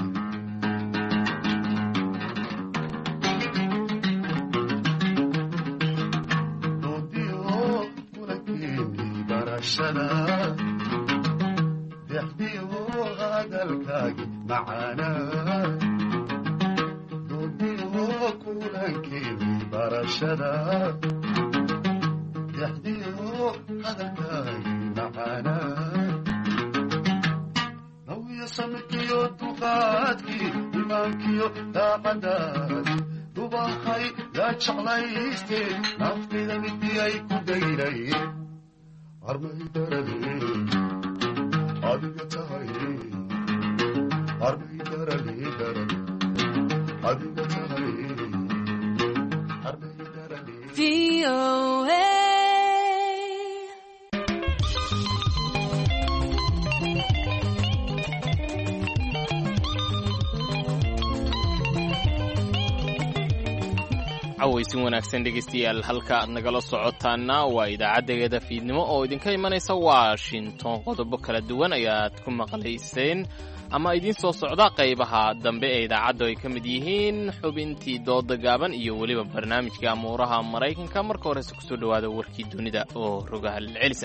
doodiyo kulankeeni barashada dexdiyo hadalkaagi macaana doodiyo kulankeeni barashada dexdiyo hadalkaagi macaana nawiyo samirkiyo duqaadkii imaankiyo daacadaadi dubaaqay yaa jeclayste naftida midiyay ku daylay armay darale adiga tahay armay darale darale adiga tahay armay darale cawaysin wanaagsan dhegaystayaal halka aad nagala socotaana waa idaacaddegeeda fiidnimo oo idinka imanaysa washington qodobo kala duwan ayaad ku maqlayseen ama idiin soo socda qaybaha dambe ee idaacaddu ay ka mid yihiin xubintii dooda gaaban iyo weliba barnaamijka amuuraha maraykanka marka horese kusoo dhowaada warkii dunida oo rogaha celisa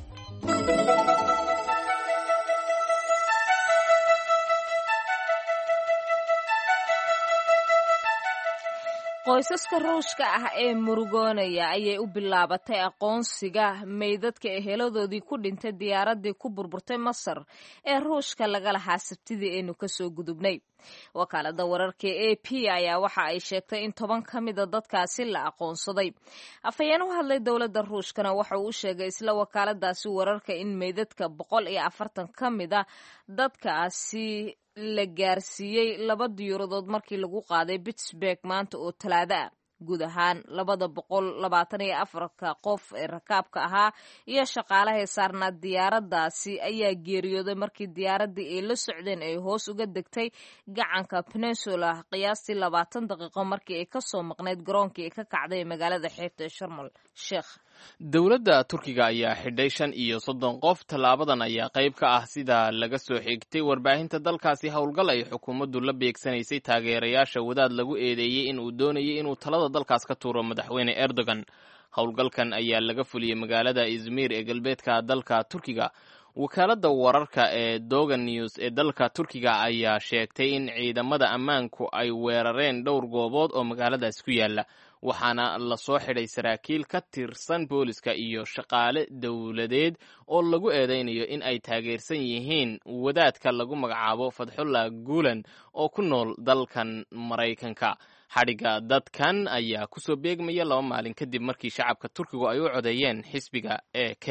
qoysaska ruushka ah ee murugoonaya ayay u bilaabatay aqoonsiga meydadka eheladoodii ku dhintay diyaaraddii ku burburtay masar ee ruushka laga lahaa sabtidii aynu kasoo gudubnay wakaalada wararka a p ayaa waxa ay sheegtay in toban ka mida dadkaasi la aqoonsaday afhayeen u hadlay dowladda ruushkana waxa uu u sheegay isla wakaaladaasi wararka in meydadka boqol iyo afartan ka mida dadkaasi la gaarsiiyey laba diyuuradood markii lagu qaaday pittsburg maanta oo talaado ah guud ahaan labada boqol labaatan iyo afarka qof ee rakaabka ahaa iyo shaqaalahay saarnaa diyaaradaasi ayaa geeriyooday markii diyaaradii ay la socdeen ay hoos uga degtay gacanka peninsula qiyaastii labaatan daqiiqo markii ay kasoo maqnayd garoonkii ay ka kacday magaalada xeebta ee sharmal sheekh dowladda turkiga ayaa xidhay shan iyo soddon qof tallaabadan ayaa qayb ka ah sida laga soo xigtay warbaahinta dalkaasi howlgal ay xukuumaddu la beegsanaysay taageerayaasha wadaad lagu eedeeyey in uu doonayay inuu talada dalkaas ka tuuro madaxweyne erdogan howlgalkan ayaa laga fuliyey magaalada izmir ee galbeedka dalka turkiga wakaaladda wararka ee dogan news ee dalka turkiga ayaa sheegtay in ciidamada ammaanku ay weerareen dhowr goobood oo magaaladaas ku yaala waxaana lasoo xidhay saraakiil ka tirsan booliska iyo shaqaale dowladeed oo lagu eedeynayo in ay taageersan yihiin wadaadka lagu magacaabo fadxullah guulan oo ku nool dalkan maraykanka xadhigga dadkan ayaa kusoo beegmaya laba maalin kadib markii shacabka turkigu ay u codeeyeen xisbiga e k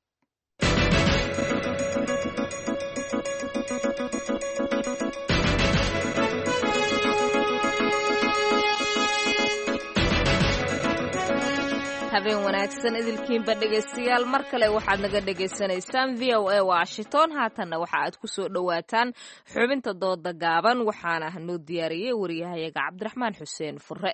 habeen wanaagsan idilkiinba dhegaystayaal mar kale waxaad naga dhagaysanaysaan v o a washington haatanna waxa aad ku soo dhowaataan xubinta dooda gaaban waxaana noo diyaariyey waryahayaga cabdiraxmaan xuseen fure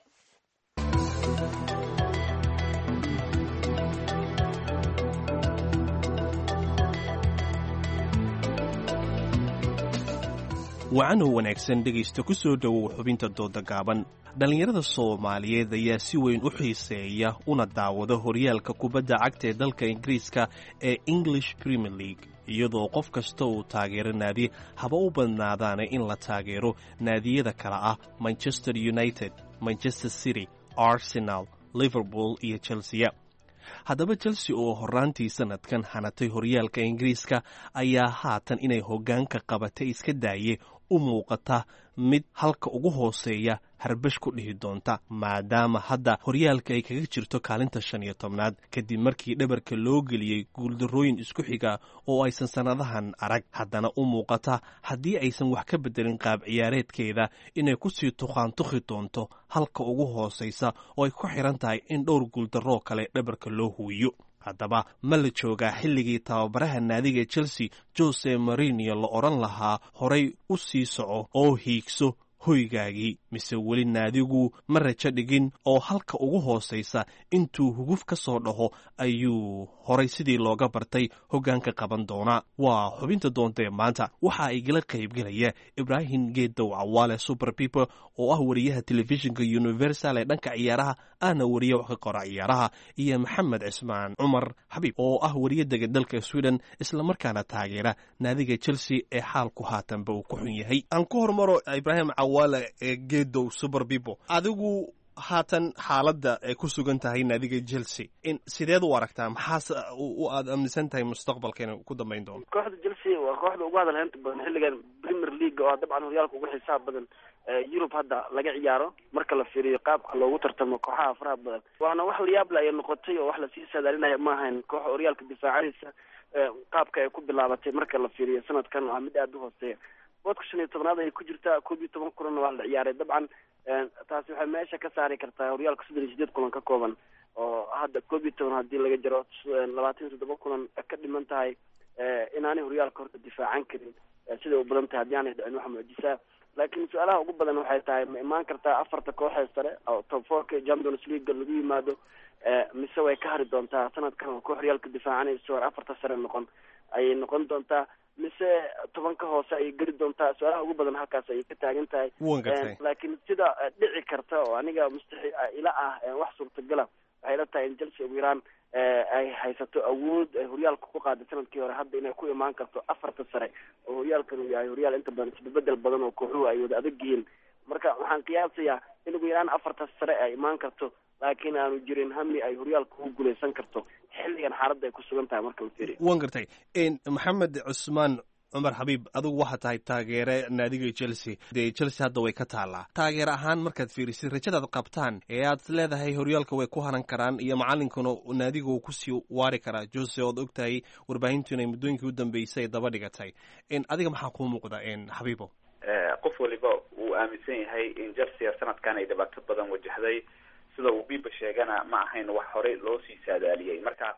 wacanoo wanaagsan dhegaysta ku soo dhowow xubinta dooda gaaban dhallinyarada soomaaliyeed ayaa si weyn u xiiseeya una daawada horyaalka kubadda cagta ee dalka ingiriiska ee english premier league iyadoo qof kasta uu taageero naadi haba u badnaadaana in la taageero naadiyada kale ah manchester united manchester city arsenal liverpool iyo chelsea haddaba chelsea oo horraantii sannadkan hanatay horyaalka ingiriiska ayaa haatan inay hoggaanka qabatay iska daaye u muuqata mid halka ugu hooseeya harbash ku dhihi doonta maadaama hadda horyaalka ay kaga jirto kaalinta shan iyo tobnaad kadib markii dhabarka loo geliyey guuldarrooyin isku xiga oo aysan sannadahan arag haddana u muuqata haddii aysan wax ka beddelin qaab ciyaareedkeeda inay kusii tuqaantukhi doonto halka ugu hoosaysa oo ay ku xidhan tahay in dhowr guuldarroo kale dhabarka loo huwiyo haddaba ma la joogaa xilligii tababaraha naadiga chelsea jose marinio la odhan lahaa horay u sii soco oo hiigso hoygaagii mise weli naadigu ma rajo dhigin oo halka ugu hoosaysa intuu huguf ka soo dhaho ayuu horay sidii looga bartay hoggaanka qaban doonaa waa xubinta doontae maanta waxa igala qaybgelaya ibraahim geedow cawaale super people oo ah wariyaha telefishinka universal ee dhanka ciyaaraha ahna wariye wax ka qora ciyaaraha iyo maxamed cismaan cumar xabiib oo ah wariye dega dalka sweden islamarkaana taageera naadiga chelsea ee xaalku haatanba uu ku xun yahay aan ku hormaro ibraahim cawaale ee geedow super people adigu haatan xaaladda ay ku sugan tahay naadiga chelsea in sideed u aragtaa maxaase aad aaminsan tahay mustaqbalka inay ku dambayn doono kooxda chelsea waa kooxda ugu hadalheynta badan xilligan premier league oo dabcan horyaalka ugu xisaab badan yurub hadda laga ciyaaro marka la fiiriyo qaabka loogu tartamo kooxaha faraha badan waana wax layaable ayay noqotay oo wax lasii saadaalinaya ma ahayn kooxa horyaalka difaacadiisa qaabka ay ku bilaabatay marka la fiiriyo sanadkan waa mid aada u hooseeya boodka shan iyo tobnaad ayay ku jirtaa koob iyo toban kulanna waa la ciyaaray dabcan taasi waxay meesha ka saari kartaa horyaalka soddon iyo sideed kulan ka kooban oo hadda koob iyo toban haddii laga jaro labaatan iyo toddoba kulan ka dhiman tahay inaanay horyaalka horta difaacan karin siday u badan tahay haddii aanay dhicin waxa muujisaa laakiin su-aalaha ugu badan waxay tahay ma imaan kartaa afarta kooxee sare oo top fourka champions league lagu yimaado mise way ka hari doontaa sanadkan oo koox horyaalka difaacanayso war afarta sare noqon ayay noqon doontaa mise tobanka hoose ayay geli doontaa su-aalaha ugu badan halkaas ayay ka taagan tahay laakiin sida dhici karta oo aniga mustaxi ila ah wax suurtagala waxay la tahay in chelsea ugu yaraan ay haysato awood ay horyaalka ku qaaday sanadkii hore hadda inay ku imaan karto afarta sare oo horyaalkan uu yahay horyaal inta badan isbedbedel badan oo kooxuhu ay wada adag yihiin marka waxaan qiyaasayaa in ugu yaraan afarta sare ay imaan karto laakiin aanu jirin hami ay horyaalka ugu guuleysan karto xilligan xaaladda ay ku sugan tahay marka la fiiriyo wan gartay maxamed cusmaan cumar xabiib adigu waxaa tahay taageere naadiga chelsea dee chelsea hadda way ka taallaa taageer ahaan markaad fiirisid rajadaad qabtaan ee aad leedahay horyaalka way ku haran karaan iyo macalinkuna naadiga uu kusii waari karaa jose ood og tahay warbaahintu inay muddooyinkii u dambeysay daba dhigatay adiga maxaa kuu muuqda xabiibo qof waliba uu aaminsan yahay in chelsea sanadkan ay dhibaato badan wajahday sida uu biba sheegana ma ahayn wax horey loo sii saadaaliyey marka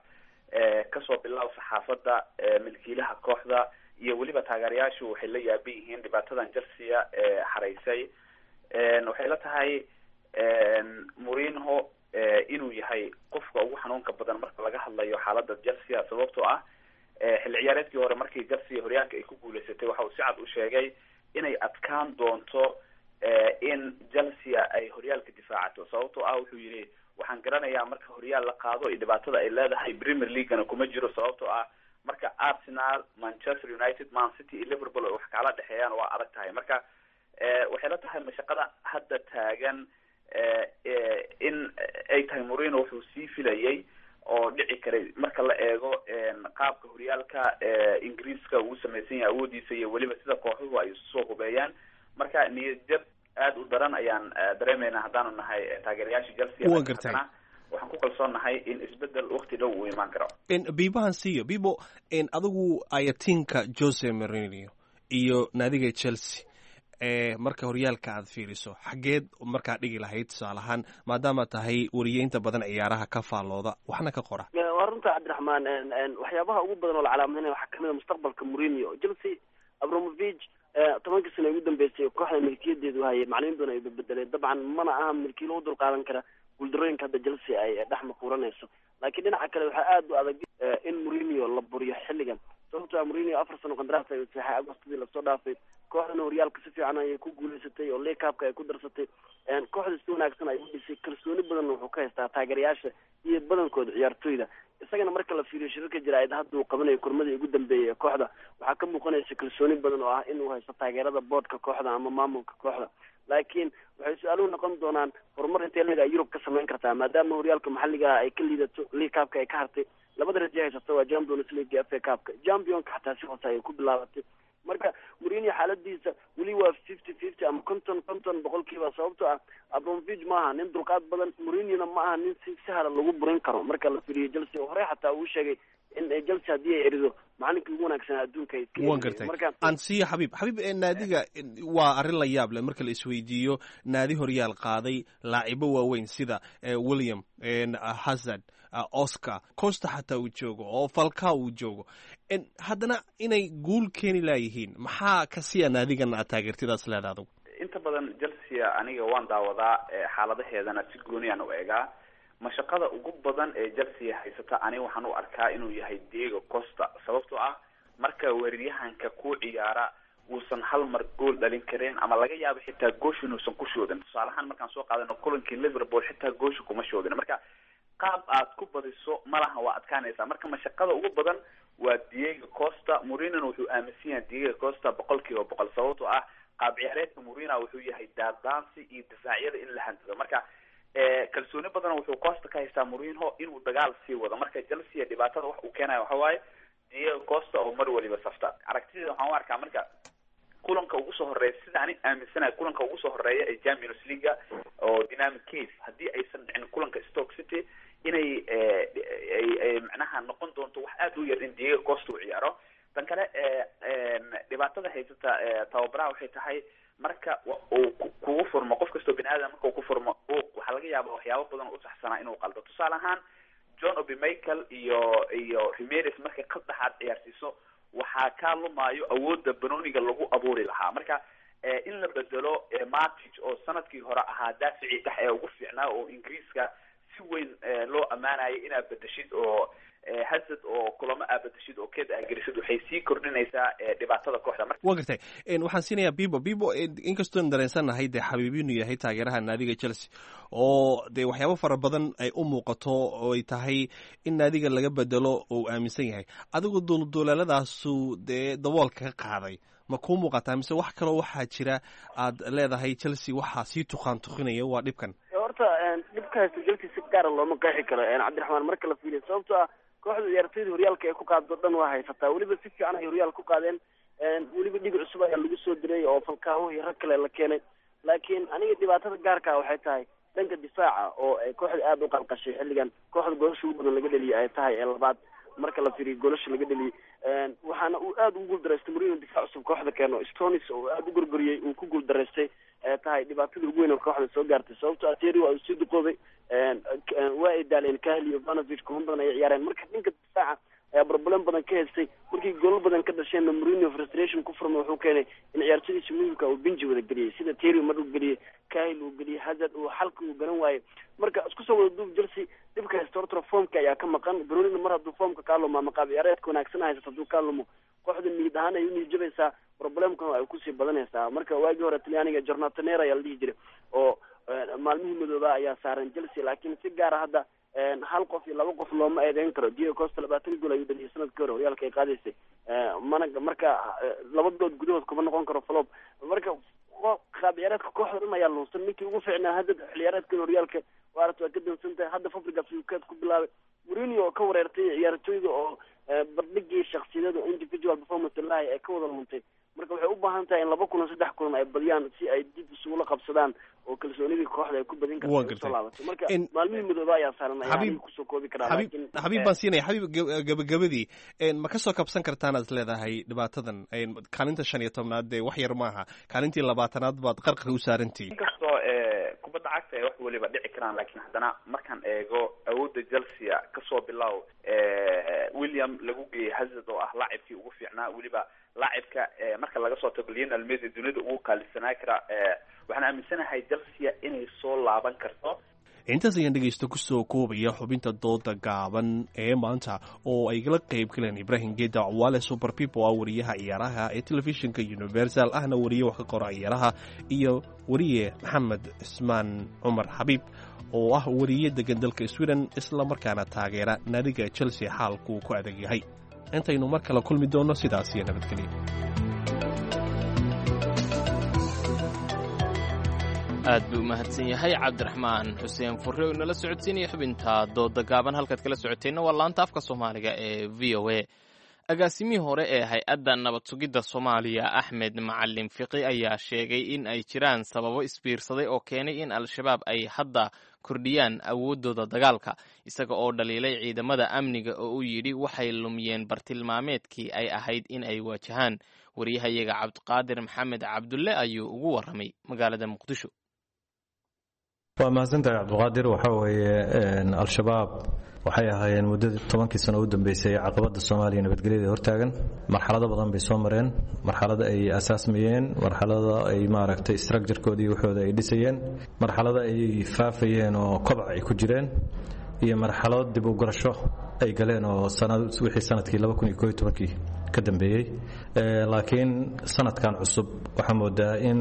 kasoo bilaab saxaafadda milkiilaha kooxda iyo weliba taageerayaashu waxay la yaaban yihiin dhibaatadan chelsea ee xaraysay waxay la tahay murinho inuu yahay qofka ugu xanuunka badan marka laga hadlayo xaalada chelsea sababtoo ah xilli ciyaareedkii hore markii chelsea horyaalka ay ku guuleysatay waxa uu si cad u sheegay inay adkaan doonto in chelsea ay horyaalka difaacato sababtoo ah wuxuu yihi waxaan garanayaa marka horyaal la qaado iyo dhibaatada ay leedahay premier leaguena kuma jiro sababtoo ah marka arsenal manchester united man city iyo liverpool ay wax kala dhexeeyaan waa adag tahay marka waxay la tahay mashaqada hadda taagan in ay tahay morino wuxuu sii filayay oo dhici karay marka la eego qaabka horyaalka ingiriiska uu samaysan yahay awoodiisa iyo weliba sida kooxuhu ay soo hubeeyaan marka niyadjab aada u daran ayaan dareemeynaa haddaanu nahay taageerayaasha chelsea Waa gartay. waxaan ku kalsoonnahay in isbedel wakti dhow uu imaan karo biibahan siiyo bibo adigu ayatinka jose marinio iyo naadiga chelsea ee marka horyaalka aad fiiriso xaggeed markaa dhigi lahayd tusaale ahaan maadaama tahay wariyeynta badan ciyaaraha ka faallooda waxna ka qora waa runta cabdiraxmaan waxyaabaha ugu badan oo la calaamadinaya waxaa kamid a mustaqbalka mourinho chelsea abramovich tobankii sano ugu dambeysay kooxda milkiyadeedu hayay macalimiin badan ay bedbedeleen dabcan mana aha milkiilo u dulqaadan kara guuldarooyinka hadda chelsea ay dhex maquuranayso laakiin dhinaca kale waxaa aada u adag in mourinho la buriyo xilligan sababto mourinho afar sano qandaraas ay saxay agostadii lasoo dhaafay kooxdana horyaalka si fiican ayay ku guuleysatay oo leacup-ka ay ku darsatay kooxda si wanaagsan ay u dhisay kalsooni badan wuxuu ka haystaa taageerayaasha iyo badankooda ciyaartooyda isagana marka la fiiriyo shirarka jaraa'id hadda uu qabanayo kurmadii ugu dambeeyay ee kooxda waxaa ka muuqanaysa kalsooni badan oo ah inuu haysto taageerada boodhka kooxda ama maamulka kooxda laakiin waxay su-aaluhu noqon doonaan horumar intee leg a yurub ka samayn kartaa maadaama horyaalka maxalliga ay ka liidato league cupka ay ka hartay labada raje haysata waa champions league iyo f a cupka championka xataa si hoose ayay ku bilaabatay marka mourinho xaaladiisa weli waa fifty fifty ama conton conton boqolkiiba sababto ah abromovich maaha nin dulqaad badan mourinhona ma aha nin si sahla lagu burin karo marka la firiyo chelsea hore xataa uu sheegay in chelsea haddii ay erido macalinkii ugu wanaagsanaa adduunka ay iska waan gartay ansiya xabiib xabiib naadiga waa arrin la yaab leh marka la isweydiiyo naadi horyaal qaaday laacibo waaweyn sida william hazard oscar costa xataa uu joogo oo falca uu joogo haddana inay guul keeni laayihiin maxaa kasiya naadigan aad taageertidaas leeda adugu inta badan chelsea aniga waan daawadaa xaaladaheedana si gooniyaan u eegaa mashaqada ugu badan ee chelsea haysata aniga waxaan u arkaa inuu yahay diego costa sababtoo ah marka weeraryahanka ku ciyaara uusan hal mar gool dhalin karin ama laga yaabo xitaa goosh inuusan ku shoodin tusaalahaan markaan soo qaadano kulankii liverpool xitaa goosha kuma shoodin marka qaab aad ku badiso malaha waa adkaanaysaa marka mashaqada ugu badan waa diego costa mourinhona wuxuu aaminsan yahay diego costa boqol kiiba boqol sababtoo ah qaab ciyaareedka mourinho wuxuu yahay daadaansi iyo difaacyada in la hantido marka kalsooni badan wuxuu costa ka haystaa mourinho inuu dagaal sii wado marka chelsea dhibaatada wax uu keenayo waxa waaye diego costa oo mar waliba safta aragtideeda waxaan u arkaa marka kulanka ugu soo horeeya sida ani aaminsanahay kulanka ugu soo horeeya ee champions leaga oo dynamic case haddii aysan dhicin kulanka stoke city inay ay macnaha noqon doonto wax aada u yar in diego costa uu ciyaaro tan kale dhibaatada haysata tababaraha waxay tahay marka uu kugu furmo qof kastoo bini aadam marka uu ku furmo waxaa laga yaaba waxyaabo badan oo usaxsanaa inuu qaldo tusaale ahaan john obi michael iyo iyo remeres markay qad dhexaad ciyaarsiiso waxaa kaa lumaayo awoodda banoniga lagu abuuri lahaa marka in la bedelo matic oo sanadkii hore ahaa daaficii dhex ee ugu fiicnaa oo ingiriiska si weyn loo ammaanayay inaad bedeshid oo hazard oo kulamo aad bedeshid oo keed aad gelisid waxay sii kordhinaysaa dhibaatada kooxda marka wa gartay waxaan siinayaa bibo bibo inkastoon dareensannahay dee xabiibinu yahay taageeraha naadiga chelsea oo dee waxyaabo fara badan ay u muuqato oo ay tahay in naadiga laga bedelo oo uu aaminsan yahay adigu duulduulaaladaasu dee daboolka ka qaaday ma kuu muuqataa mise wax kaloo waxaa jira aad leedahay chelsea waxaa sii tuqaan tuqinaya waa dhibkan horta dhibka haysta chelsea si gaara looma qeexi karo cabdiraxmaan marka la fiiliyo sababto ah kooxda ciyaartooyda horyaalka ay ku qaado dhan waa haysataa weliba si fiican ay horyaal ku qaadeen weliba dhig cusub ayaa lagu soo diray oo falkaaho iyo rag kale la keenay laakiin aniga dhibaatada gaarka ah waxay tahay dhanka difaaca oo ay kooxda aada u qalqashay xilligan kooxda goolasha ugu badan laga dheliyay ay tahay ee labaad marka la fiiriyo goolasha laga dheliyay waxaana uu aada ugu guuldaraystay mourinho difaac cusub kooxda keeno stonis oo aada u gorgoriyey uu ku guuldaraystay ee tahay dhibaatada ugu weyn oo kooxda soo gaartay sababto ateri waa uu sii duqoobay waa ay daaleen kahli iyo vanovich kuma badan ay ciyaareen marka dhanka difaaca ayaa problem badan ka haystay markii goolal badan ka dhasheenna mourinho frustration ku furma wuxuu keenay in ciyaartooydiisa muhimka uu benji wada geliyey sida terry mar uu geliyey kahil uu geliyey hazard uu xalka uu garan waayey marka isku soo wada duub chelsea dhibka haysta horta formka ayaa ka maqan brunina mar hadduu formka kaa lumo ama qaab ciyaareedka wanaagsan haysato hadduu kaa lumo kooxda niyad ahaan ay uniijabaysaa problemkan ay kusii badanaysaa marka waagii hore talyaaniga jornatanera ayaa la dhihi jiray oo maalmihii madooba ayaa saaran chelsea laakiin si gaara hadda hal qof iyo laba qof looma eedeyn karo diego costa labaatan gool ayuu dhaliyay sanadkii hore horyaalka ay qaadaysay mana marka laba bilood gudahood kuma noqon karo falob marka qaab ciyaareedka kooxda dhan ayaa luunsan ninkii ugu fiicnaa hadda xilciyaareedkan horyaalka waarat waa ka dansan tahay hadda fabrigas ukeed ku bilaabay mourinho oo ka wareertay ciyaartooyda oo bardhigii shaksiyadada individual performance lahi ay ka wada luntay marka waxay u baahan tahay in laba kulan saddex kulan ay badiyaan si ay dib isugula qabsadaan oo kalsoonidii kooxda ay ku badin karta ay usoo laabato marka maalmihii midooba ayaa saaran ayaa kusoo koobi karaa laakiin xabiib baan siinaya xabiib gabagabadii ma kasoo kabsan kartaan aad leedahay dhibaatadan kaalinta shan iyo tobnaad dee wax yar maaha kaalintii labaatanaad baad qarqar u saarantihiin inkastoo kubadda cagta ay wax weliba dhici karaan laakiin haddana markaan eego awoodda chelsea kasoo bilow william lagu geeyey hazard oo ah laacibkii ugu fiicnaa weliba laacibka marka laga soo tago lionel messi dunida ugu qaalisanaa kara waxaan aaminsanahay chelsea inay soo laaban karto intaas ayaan dhegaysta kusoo koobaya xubinta dooda gaaban ee maanta oo ay la qayb galeen ibraahim geeda cwaale super people ah wariyaha ciyaaraha ee telefishinka universal ahna wariye wax ka qora ciyaaraha iyo wariye maxamed cismaan cumar xabiib oo ah wariye degan dalka sweden islamarkaana taageera naadiga chelsea xaalkuu ku adag yahay intaynu mar kale kulmi doonno sidaas iyo nabadgelya aad buu umahadsan yahay cabdiraxmaan xuseen furre oo inala socodsiinaya xubinta dooda gaaban halkaad kala socoteenna waa laanta afka soomaaliga ee v o a agaasimihii hore ee hay-adda nabad sugidda soomaaliya axmed macalin fiqi ayaa sheegay in ay jiraan sababo isbiirsaday oo keenay in al-shabaab ay hadda kordhiyaan awooddooda dagaalka isaga oo dhaliilay ciidamada amniga oo uu yidhi waxay lumiyeen bartilmaameedkii ay ahayd in ay waajahaan wariyahayaga cabdiqaadir maxamed cabdulle ayuu ugu warramay magaalada muqdisho waa mahadsantahay cabdiqaadir waxaa weeye al-shabaab waxay ahaayeen muddadii tobankii sano u dambeysay caqabadda soomaaliya nabadgelyada hortaagan marxalado badan bay soo mareen marxalada ay asaasmayeen marxalada ay maaragtay structurekoodii waxooda ay dhisayeen marxalada ay faafayeen oo kobac ay ku jireen iyo marxalado dib u garasho ay galeen oo wixii sanadkii kii ka dambeeyey laakiin sanadkan cusub waxaa moodaa in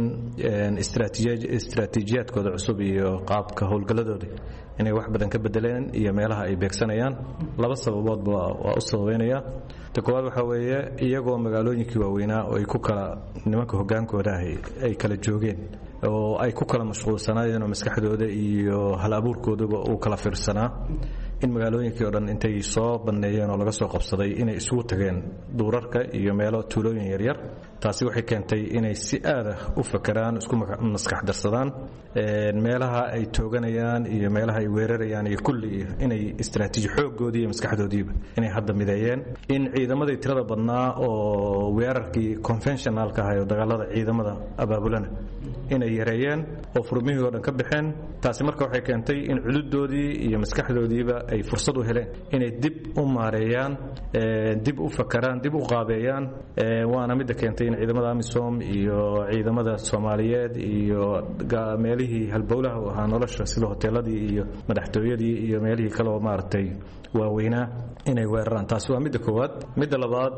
istraatiijiyaadkooda cusub iyo qaabka howlgalladooda inay wax badan ka bedeleen iyo meelaha ay beegsanayaan laba sababoodba waa u sababeynaya ta koowaad waxaa weeye iyagoo magaalooyinkii waaweynaa oo ay ku kala nimanka hogaankooda ay kala joogeen oo ay ku kala mashquulsanaayeen oo maskaxdooda iyo hal abuurkooduba uu kala fiirsanaa in magaalooyinkii o dhan intay soo banneeyeen oo laga soo qabsaday inay isugu tageen duurarka iyo meelo tuulooyin yaryar taasi waxay keentay inay si aada u fakeraan isku maskax darsadaan meelaha ay tooganayaan iyo meelaha ay weerarayaan iyo kulli inay istraatiiji xooggoodii iyo maskaxdoodiiba inay hadda mideeyeen in ciidamadii tirada badnaa oo weerarkii conventionalka ahay oo dagaalada ciidamada abaabulana inay yareeyeen oo furmihii oo dhan ka baxeen taasi marka waxay keentay in cududoodii iyo maskaxdoodiiba ay fursad u heleen inay dib u maareeyaan dib u fakaraan dib u qaabeeyaan waana midda keentay in ciidamada amisom iyo ciidamada soomaaliyeed iyo meelihii halbowlaha u ahaa nolosha sida hoteeladii iyo madaxtooyadii iyo meelihii kale oo maaragtay waaweynaa inay weeraraan taasi waa midda koowaad midda labaad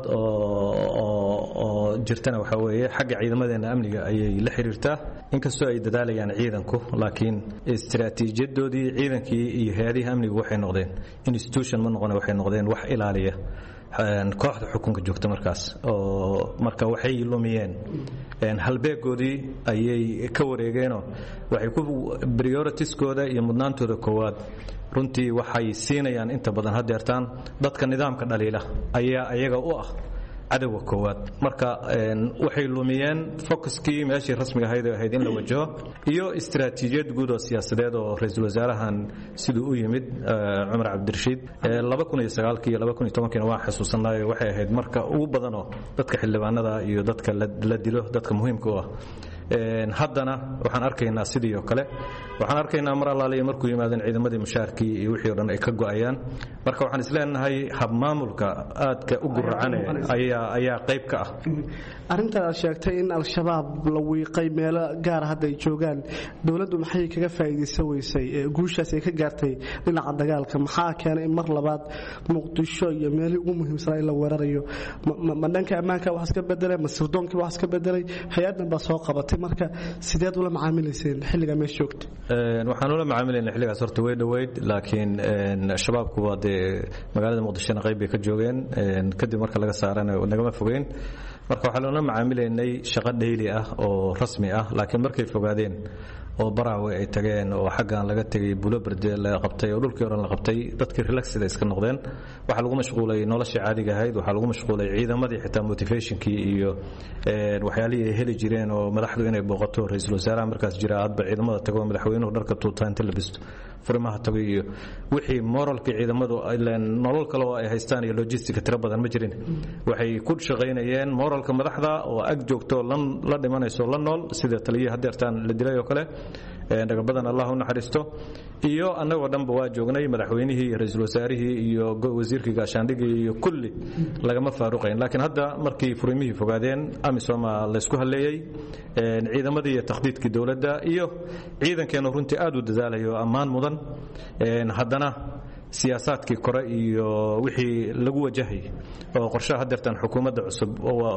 oo jirtana waxaa weeye xagga ciidamadeena amniga ayay la xiriirtaa inkastoo ay dadaalayaan ciidanku laakiin istraatiijiyadoodii ciidankii iyo hay-adihii amnigu waxay noqdeen institution ma noqone waxay noqdeen wax ilaaliya kooxda xukunka joogta markaas oo marka waxay lumiyeen halbeegoodii ayay ka wareegeenoo waxay ku prioritieskooda iyo mudnaantooda koowaad runtii waxay siinayaan inta badan hadeertaan dadka nidaamka dhaliila ayaa ayaga u ah cadowga koowaad marka waxay lumiyeen focuskii meeshii rasmiga ahayd oo ahayd in la wajaho iyo istraatiijiyad guud oo siyaasadeed oo ra-iisul wasaarahan siduu u yimid cumar cabdirashiid iyo waan xasuusanayo waxay ahayd marka ugu badanoo dadka xildhibaanada iyo dadka la dilo dadka muhiimka u ah haddana waxaan arkaynaa sidii oo kale waxaan arkaynaa mar allaaliya markuu yimaadeen ciidamadii mushaarkii iyo wixii o dhan ay ka go'ayaan marka waxaan isleenahay habmaamulka aadka u guracane ayaa qayb ka ah arrintan aad sheegtay in al-shabaab la wiiqay meelo gaara hadda ay joogaan dowladdu maxay kaga faa'iidaysan weysay guushaas ay ka gaartay dhinaca dagaalka maxaa keenay in mar labaad muqdisho iyo meelihii ugu muhiimsanaa in la weerarayo ma dhanka ammaanka wax iska bedelay ma sirdoonkii wax iska bedelay hay-addan baa soo qabatay marka sideed ula macaamilayseen xilligaa meesha joogta waxaan ula macaamilayna xilligaas horta way dhoweyd laakiin shabaabku waa dee magaalada muqdishona qayb bay ka joogeen kadib marka laga saarana nagama fogeyn marka waxaa loola macaamilaynay shaqo dhayli ah oo rasmi ah laakiin markay fogaadeen oo baraawe ay tageen oo xaggan laga tegay buloberde la qabtay oo dhulkii oran la qabtay dadkii relaxida iska noqdeen waxaa lagu mashquulay noloshii caadiga ahayd waxaa lagu mashquulay ciidamadii xitaa motivationkii iyo waxyaalihii ay heli jireen oo madaxdu inay booqato ra-iisul wasaaraha markaas jira hadba ciidamada tago madaxweynuhu dharka tuutaa inta la bisto furimaha tago iyo wixii moralkii ciidamadu nolol kale oo ay haystaan iyo logistica tiro badan ma jirin waxay ku shaqaynayeen moralka madaxda oo ag joogto la dhimanayso la nool sida taliyihii hadeertaan la dilay oo kale dhagabadan allah u naxariisto iyo annagoo dhanba waa joognay madaxweynihii iyo ra-iisul wasaarihii iyo wasiirkii gaashaandhigii iyo kulli lagama faaruqayn laakiin hadda markii furimihii fogaadeen amisoma laysku halleeyey ciidamadii iyo takhdiidkii dowladda iyo ciidankeenu runtii aad u dadaalayo ammaan mudan badan haddana siyaasaadkii kore iyo wixii lagu wajahayay oo qorshaha hadeertan xukuumadda cusub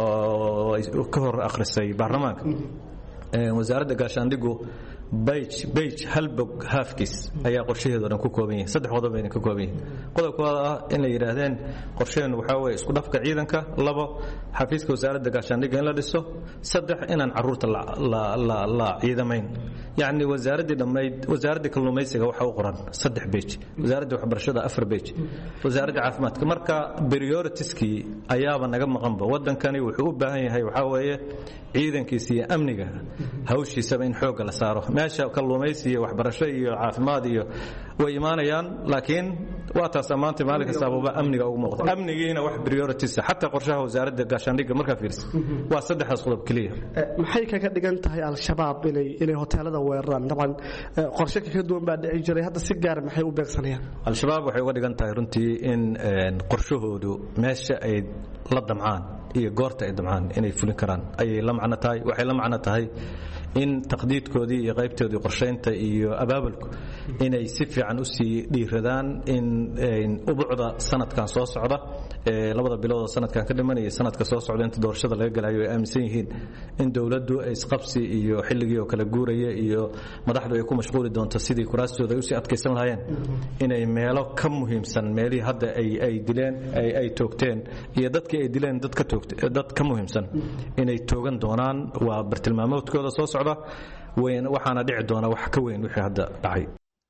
ka hor akhrisay baarlamaanka wasaaradda gaashaandhigu beyj hal bog haafkiis ayaa qorshaheedo dhan ku kooban yihin saddex qodob bayna ka kooban yihin qodobkooda ah in la yidhaahdeen qorshaheennu waxaa weye isku dhafka ciidanka labo xafiiska wasaaradda gaashaandhigga in la dhiso saddex inaan caruurta la ciidamayn yacni wasaaraddii dhammayd wasaaraddii kalluumaysiga waxaa u qoran saddex bej wasaaradda waxbarashada afar bej wasaaradda caafimaadka marka prioritieskii ayaaba naga maqanba waddankani wuxuu u baahan yahay waxaa weeye ciidankiisa iyo amniga hawshiisaba in xoogga la saaro meesha kalluumaysi iyo waxbarasho iyo caafimaad iyo way imaanayaan laakiin waa taas ammaanta maalin kastaabuba amniga ugu muuqda amnigiina wax priorities xataa qorshaha wasaaradda gaashaandhigga markaa fiirsa waa saddexdaas qodob keliya maxay kaga dhigan tahay al-shabaab inay inay hoteelada weeraraan dabcan qorshe ka duwan baa dhici jiray hadda si gaara maxay u beegsanayaan al-shabaab waxay uga dhigan tahay runtii in qorshahoodu meesha ay la damcaan iyo goorta ay damcaan inay fulin karaan ayay la macno tahay waxay la macno tahay in taqdiidkoodii iyo qaybtoodii qorshaynta iyo abaabulku inay si fiican u sii dhiiradaan in ubucda sanadkan soo socda labada biloodoo sanadkan ka dhimanaya sanadka soo socda inta doorashada laga galayo ay aaminsan yihiin in dowladdu isqabsi iyo xilligii oo kale guuraya iyo madaxdu ay ku mashquuli doonto sidii kuraastooda ay usii adkaysan lahaayeen inay meelo ka muhiimsan meelihii hadda ay dileen ay toogteen iyo dadkii ay dileen dad ka muhiimsan inay toogan doonaan waa bartilmaamoodkooda soo socda waxaana dhici doona wax ka weyn wixii hadda dhacay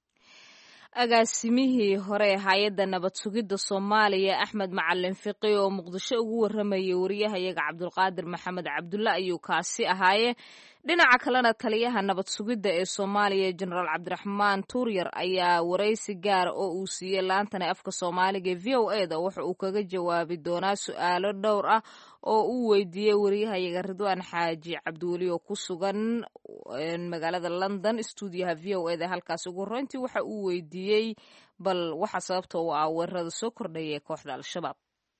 agaasimihii hore ee hay-adda nabad sugidda soomaaliya axmed macalin fiqi oo muqdisho ugu waramayay wariyahayaga cabdulqaadir maxamed cabdulle ayuu kaasi ahaaye dhinaca kalena taliyaha nabad sugidda ee soomaaliya jenaraal cabdiraxmaan tuuryar ayaa waraysi gaara oo uu siiyey laantana afka soomaaliga ee v o e da waxa uu kaga jawaabi doonaa su-aalo dhowr ah oo uu weydiiyey wariyahayaga ridwaan xaaji cabdiweli oo ku sugan magaalada london stuudiyaha v o e da halkaas ugu horreyntii waxa uu weydiiyey bal waxa sababta u ah weerarada soo kordhaya ee kooxda al-shabaab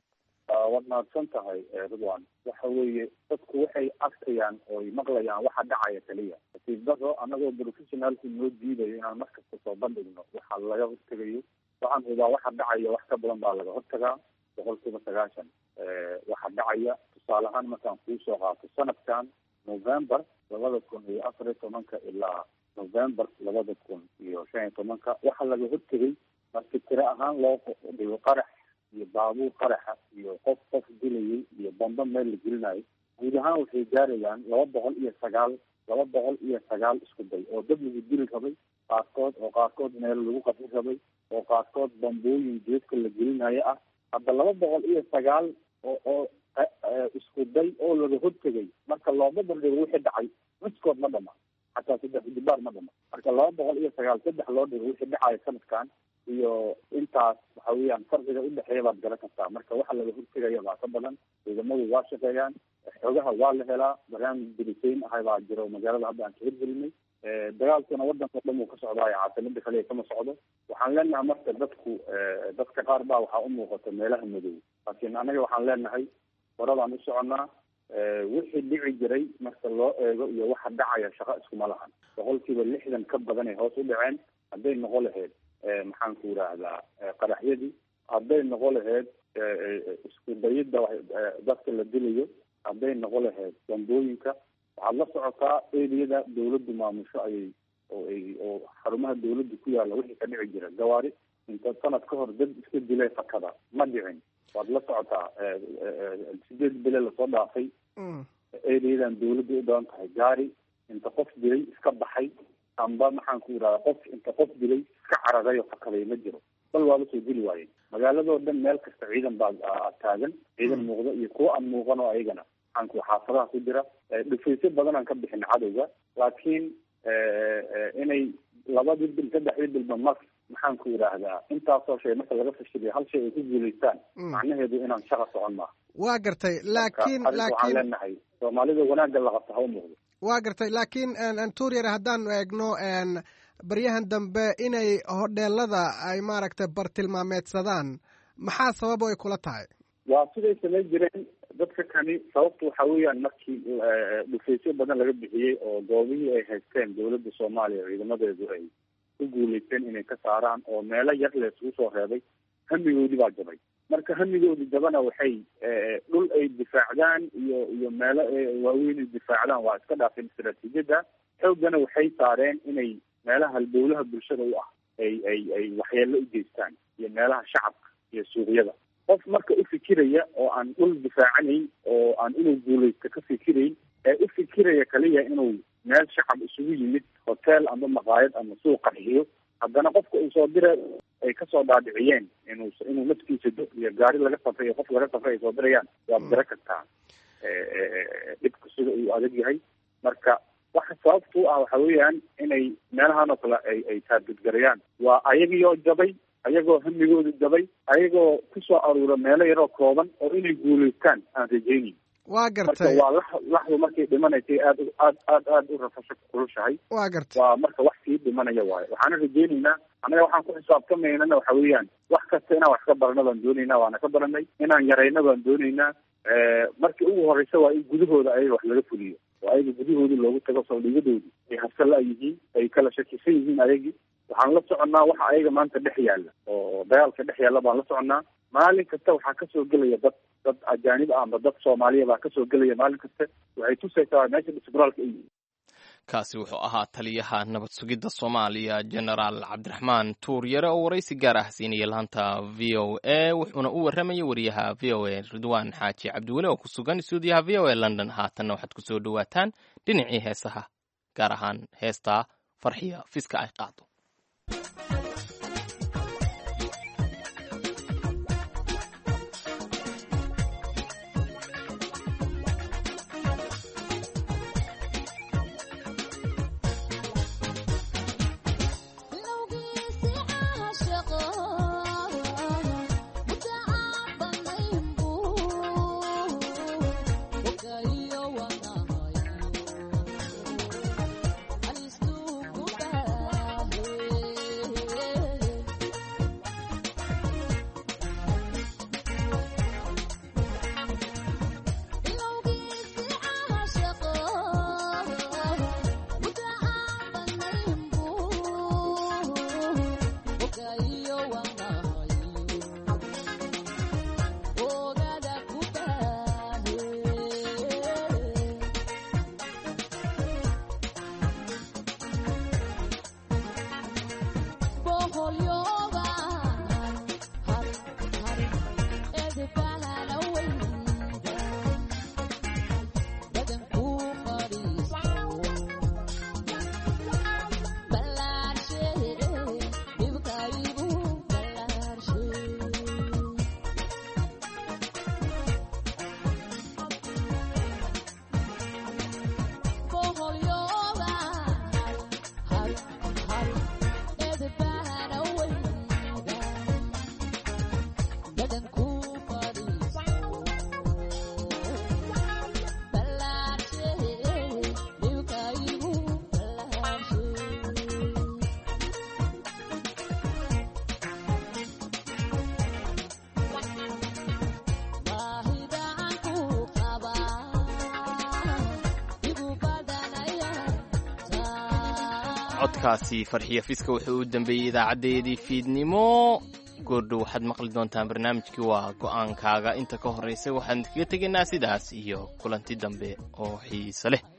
waad mahadsan tahay ridwan waxa weeye dadku waxay arkayaan ooy maqlayaan waxa dhacaya keliya nasiibdaro anagoo professionaalku noo diidayo inaan markasta soo bandhigno waxa laga hortegayo waxaan hubaa waxa dhacaya wax ka badan baa laga hortagaa boqol kiiba sagaashan waxa dhacaya tusaale ahaan markaan kuu soo qaato sanadkan november labada kun iyo afar iyo tobanka ilaa november labada kun iyo shan iyo tobanka waxa laga hortegay marki tiro ahaan loo dhigo qarax iyo baabuur qaraxa iyo qof qof dilayay iyo bamba meel la gelinayo guud ahaan waxay gaarayaan laba boqol iyo sagaal laba boqol iyo sagaal isku day oo dad lagu dili rabay qaarkood oo qaarkood meel lagu qafin rabay oo qaarkood bambooyin geedka la gelinayo ah hadda laba boqol iyo sagaal oo oo isku day oo laga hortegay marka looma bandhigo wixii dhacay miskood ma dhama xataa saddex dibaar ma dhama marka laba boqol iyo sagaal saddex loo dhigo wixii dhacayo sanadkan iyo intaas waxa weeyaan farqiga udhexeeya baad garan kartaa marka waxa laga hortegaya baa ka badan ciidamadu waa shaqeeyaan xogaha waa la helaa barnaamij dirisayn ahay baa jiro magaalada hadda aan ka hirgelinay dagaalkuna wadanka o dhan uu ka socdaayo caasimada kaliya kama socdo waxaan leenahay marka dadku dadka qaar baa waxaa umuuqata meelaha madow laakiin anaga waxaan leenahay horadaan u soconaa wixii dhici jiray marka loo eego iyo waxa dhacaya shaqo iskuma lahan boqolkiiba lixdan ka badan ay hoos u dhaceen hadday noqo lahayd maxaan ku yidhaahdaa qaraxyadii hadday noqo lahayd isku dayidda dadka la dilayo hadday noqo lahayd bambooyinka waxaad la socotaa eriyada dawladdu maamusho ayay oo ay oo xarumaha dawladdu ku yaalla wixii ka dhici jira gawaari inta sanad ka hor dad iska dilay fakada ma dhicin waad la socotaa sideed bile lasoo dhaafay eriyadan dawladdu u badan tahay gaari inta qof dilay iska baxay amba maxaan ku yidhahda qof inta qof dilay iska cararayo fakaday ma jiro bal waa lasoo dili waayeen magaaladoo dhan meel kasta ciidan baa taagan ciidan muuqda iyo kuwa aan muuqan oo ayagana maxaanku xaafadaha ku jira dhufaysyo badan aan ka bixin cadowga laakiin inay labadii bil saddexdii bilba mar maxaan ku yidhaahdaa intaasoo shay marka laga fashiliyo hal shay ay ku guulaystaan macnaheedu inaan shaqa socon maaha waa gartay laakiin laakiin waxaan leenahay soomaalida wanaagga la qabta ha u muuqdo waa gartay laakiin tuuryar haddaanu eegno baryahan dambe inay hodheelada ay maaragtay bartilmaameedsadaan maxaa sababo ay kula tahay waa siday samayn jireen dadka kani sababtu waxa weeyaan markii dhufaysyo badan laga bixiyey oo goobihii ay haysteen dawladda soomaaliya ciidamadeedu ay ku guulaysteen inay ka saaraan oo meelo yar la isugu soo reebay hamigoodii baa jabay marka hamigoodii jabana waxay dhul ay difaacdaan iyo iyo meelo waaweyn ay difaacdaan waa iska dhaafeen istaraatiijiyadda xooggana waxay saareen inay meelaha halbowlaha bulshada u ah ay ay ay waxyeelo u geystaan iyo meelaha shacabka iyo suuqyada qof marka u fikiraya oo aan dhul difaacanayn oo aan inuu guulaysto ka fikirayn ee u fikiraya kaliya inuu meel shacab isugu yimid hotel ama maqaayad ama suuq qarxiyo haddana qofka uu soo dira ay kasoo dhaadhiciyeen inuu inuu naftiisa do iyo gaari laga safray iyo qof laga safray ay soo dirayaan waad dira kartaa dhibka sida uu adag yahay marka waxa sababtu ah waxa weeyaan inay meelahan oo kale ay ay taargudgarayaan waa ayagiioo jabay ayagoo hamigooda jabay ayagoo kusoo aruura meelo yaroo kooban oo inay guulaystaan aan rajaynayn waa gartay waa lax laxdu markay dhimanaysay aad aad aad aad u rafasho kulushahay waa gartay waa marka wax sii dhimanaya waayo waxaana rajaynaynaa annaga waxaan ku xisaabtamaynana waxa weeyaan wax kasta inaan wax ka barano baan doonaynaa waana ka baranay inaan yarayno baan doonaynaa markii ugu horeysa waa in gudahooda ayaga wax laga fuliyo oo ayaga gudahoodii loogu tago saldhigadoodii ay habsala yihiin ay kala shakisan yihiin ayagii waxaan la soconnaa waxa ayaga maanta dhex yaalla oo dagaalka dhex yaalla baan la soconnaa maalin kasta waxaa kasoo gelaya dad dad ajaanib ah amba dad soomaaliya baa kasoo gelaya maalin kasta waxay tusaysaa meesha disbraalka ay yihiin kaasi wuxuu ahaa taliyaha nabad sugidda soomaaliya genaraal cabdiraxmaan tuuryare oo waraysi gaar ah siinaya laanta v o a wuxuuna u warramayay wariyaha v o a ridwaan xaaji cabdiweli oo ku sugan stuudiyaha v o a london haatanna waxaad kusoo dhowaataan dhinacii heesaha gaar ahaan heestaa farxiya fiska ay qaado codkaasi farxiya fiska wuxuu u dambeeyey idaacadeedii fiidnimo goordhow waxaad maqli doontaan barnaamijkii waa go'aankaaga inta ka horraysa waxaan kaga tegaynaa sidaas iyo kulanti dambe oo xiise leh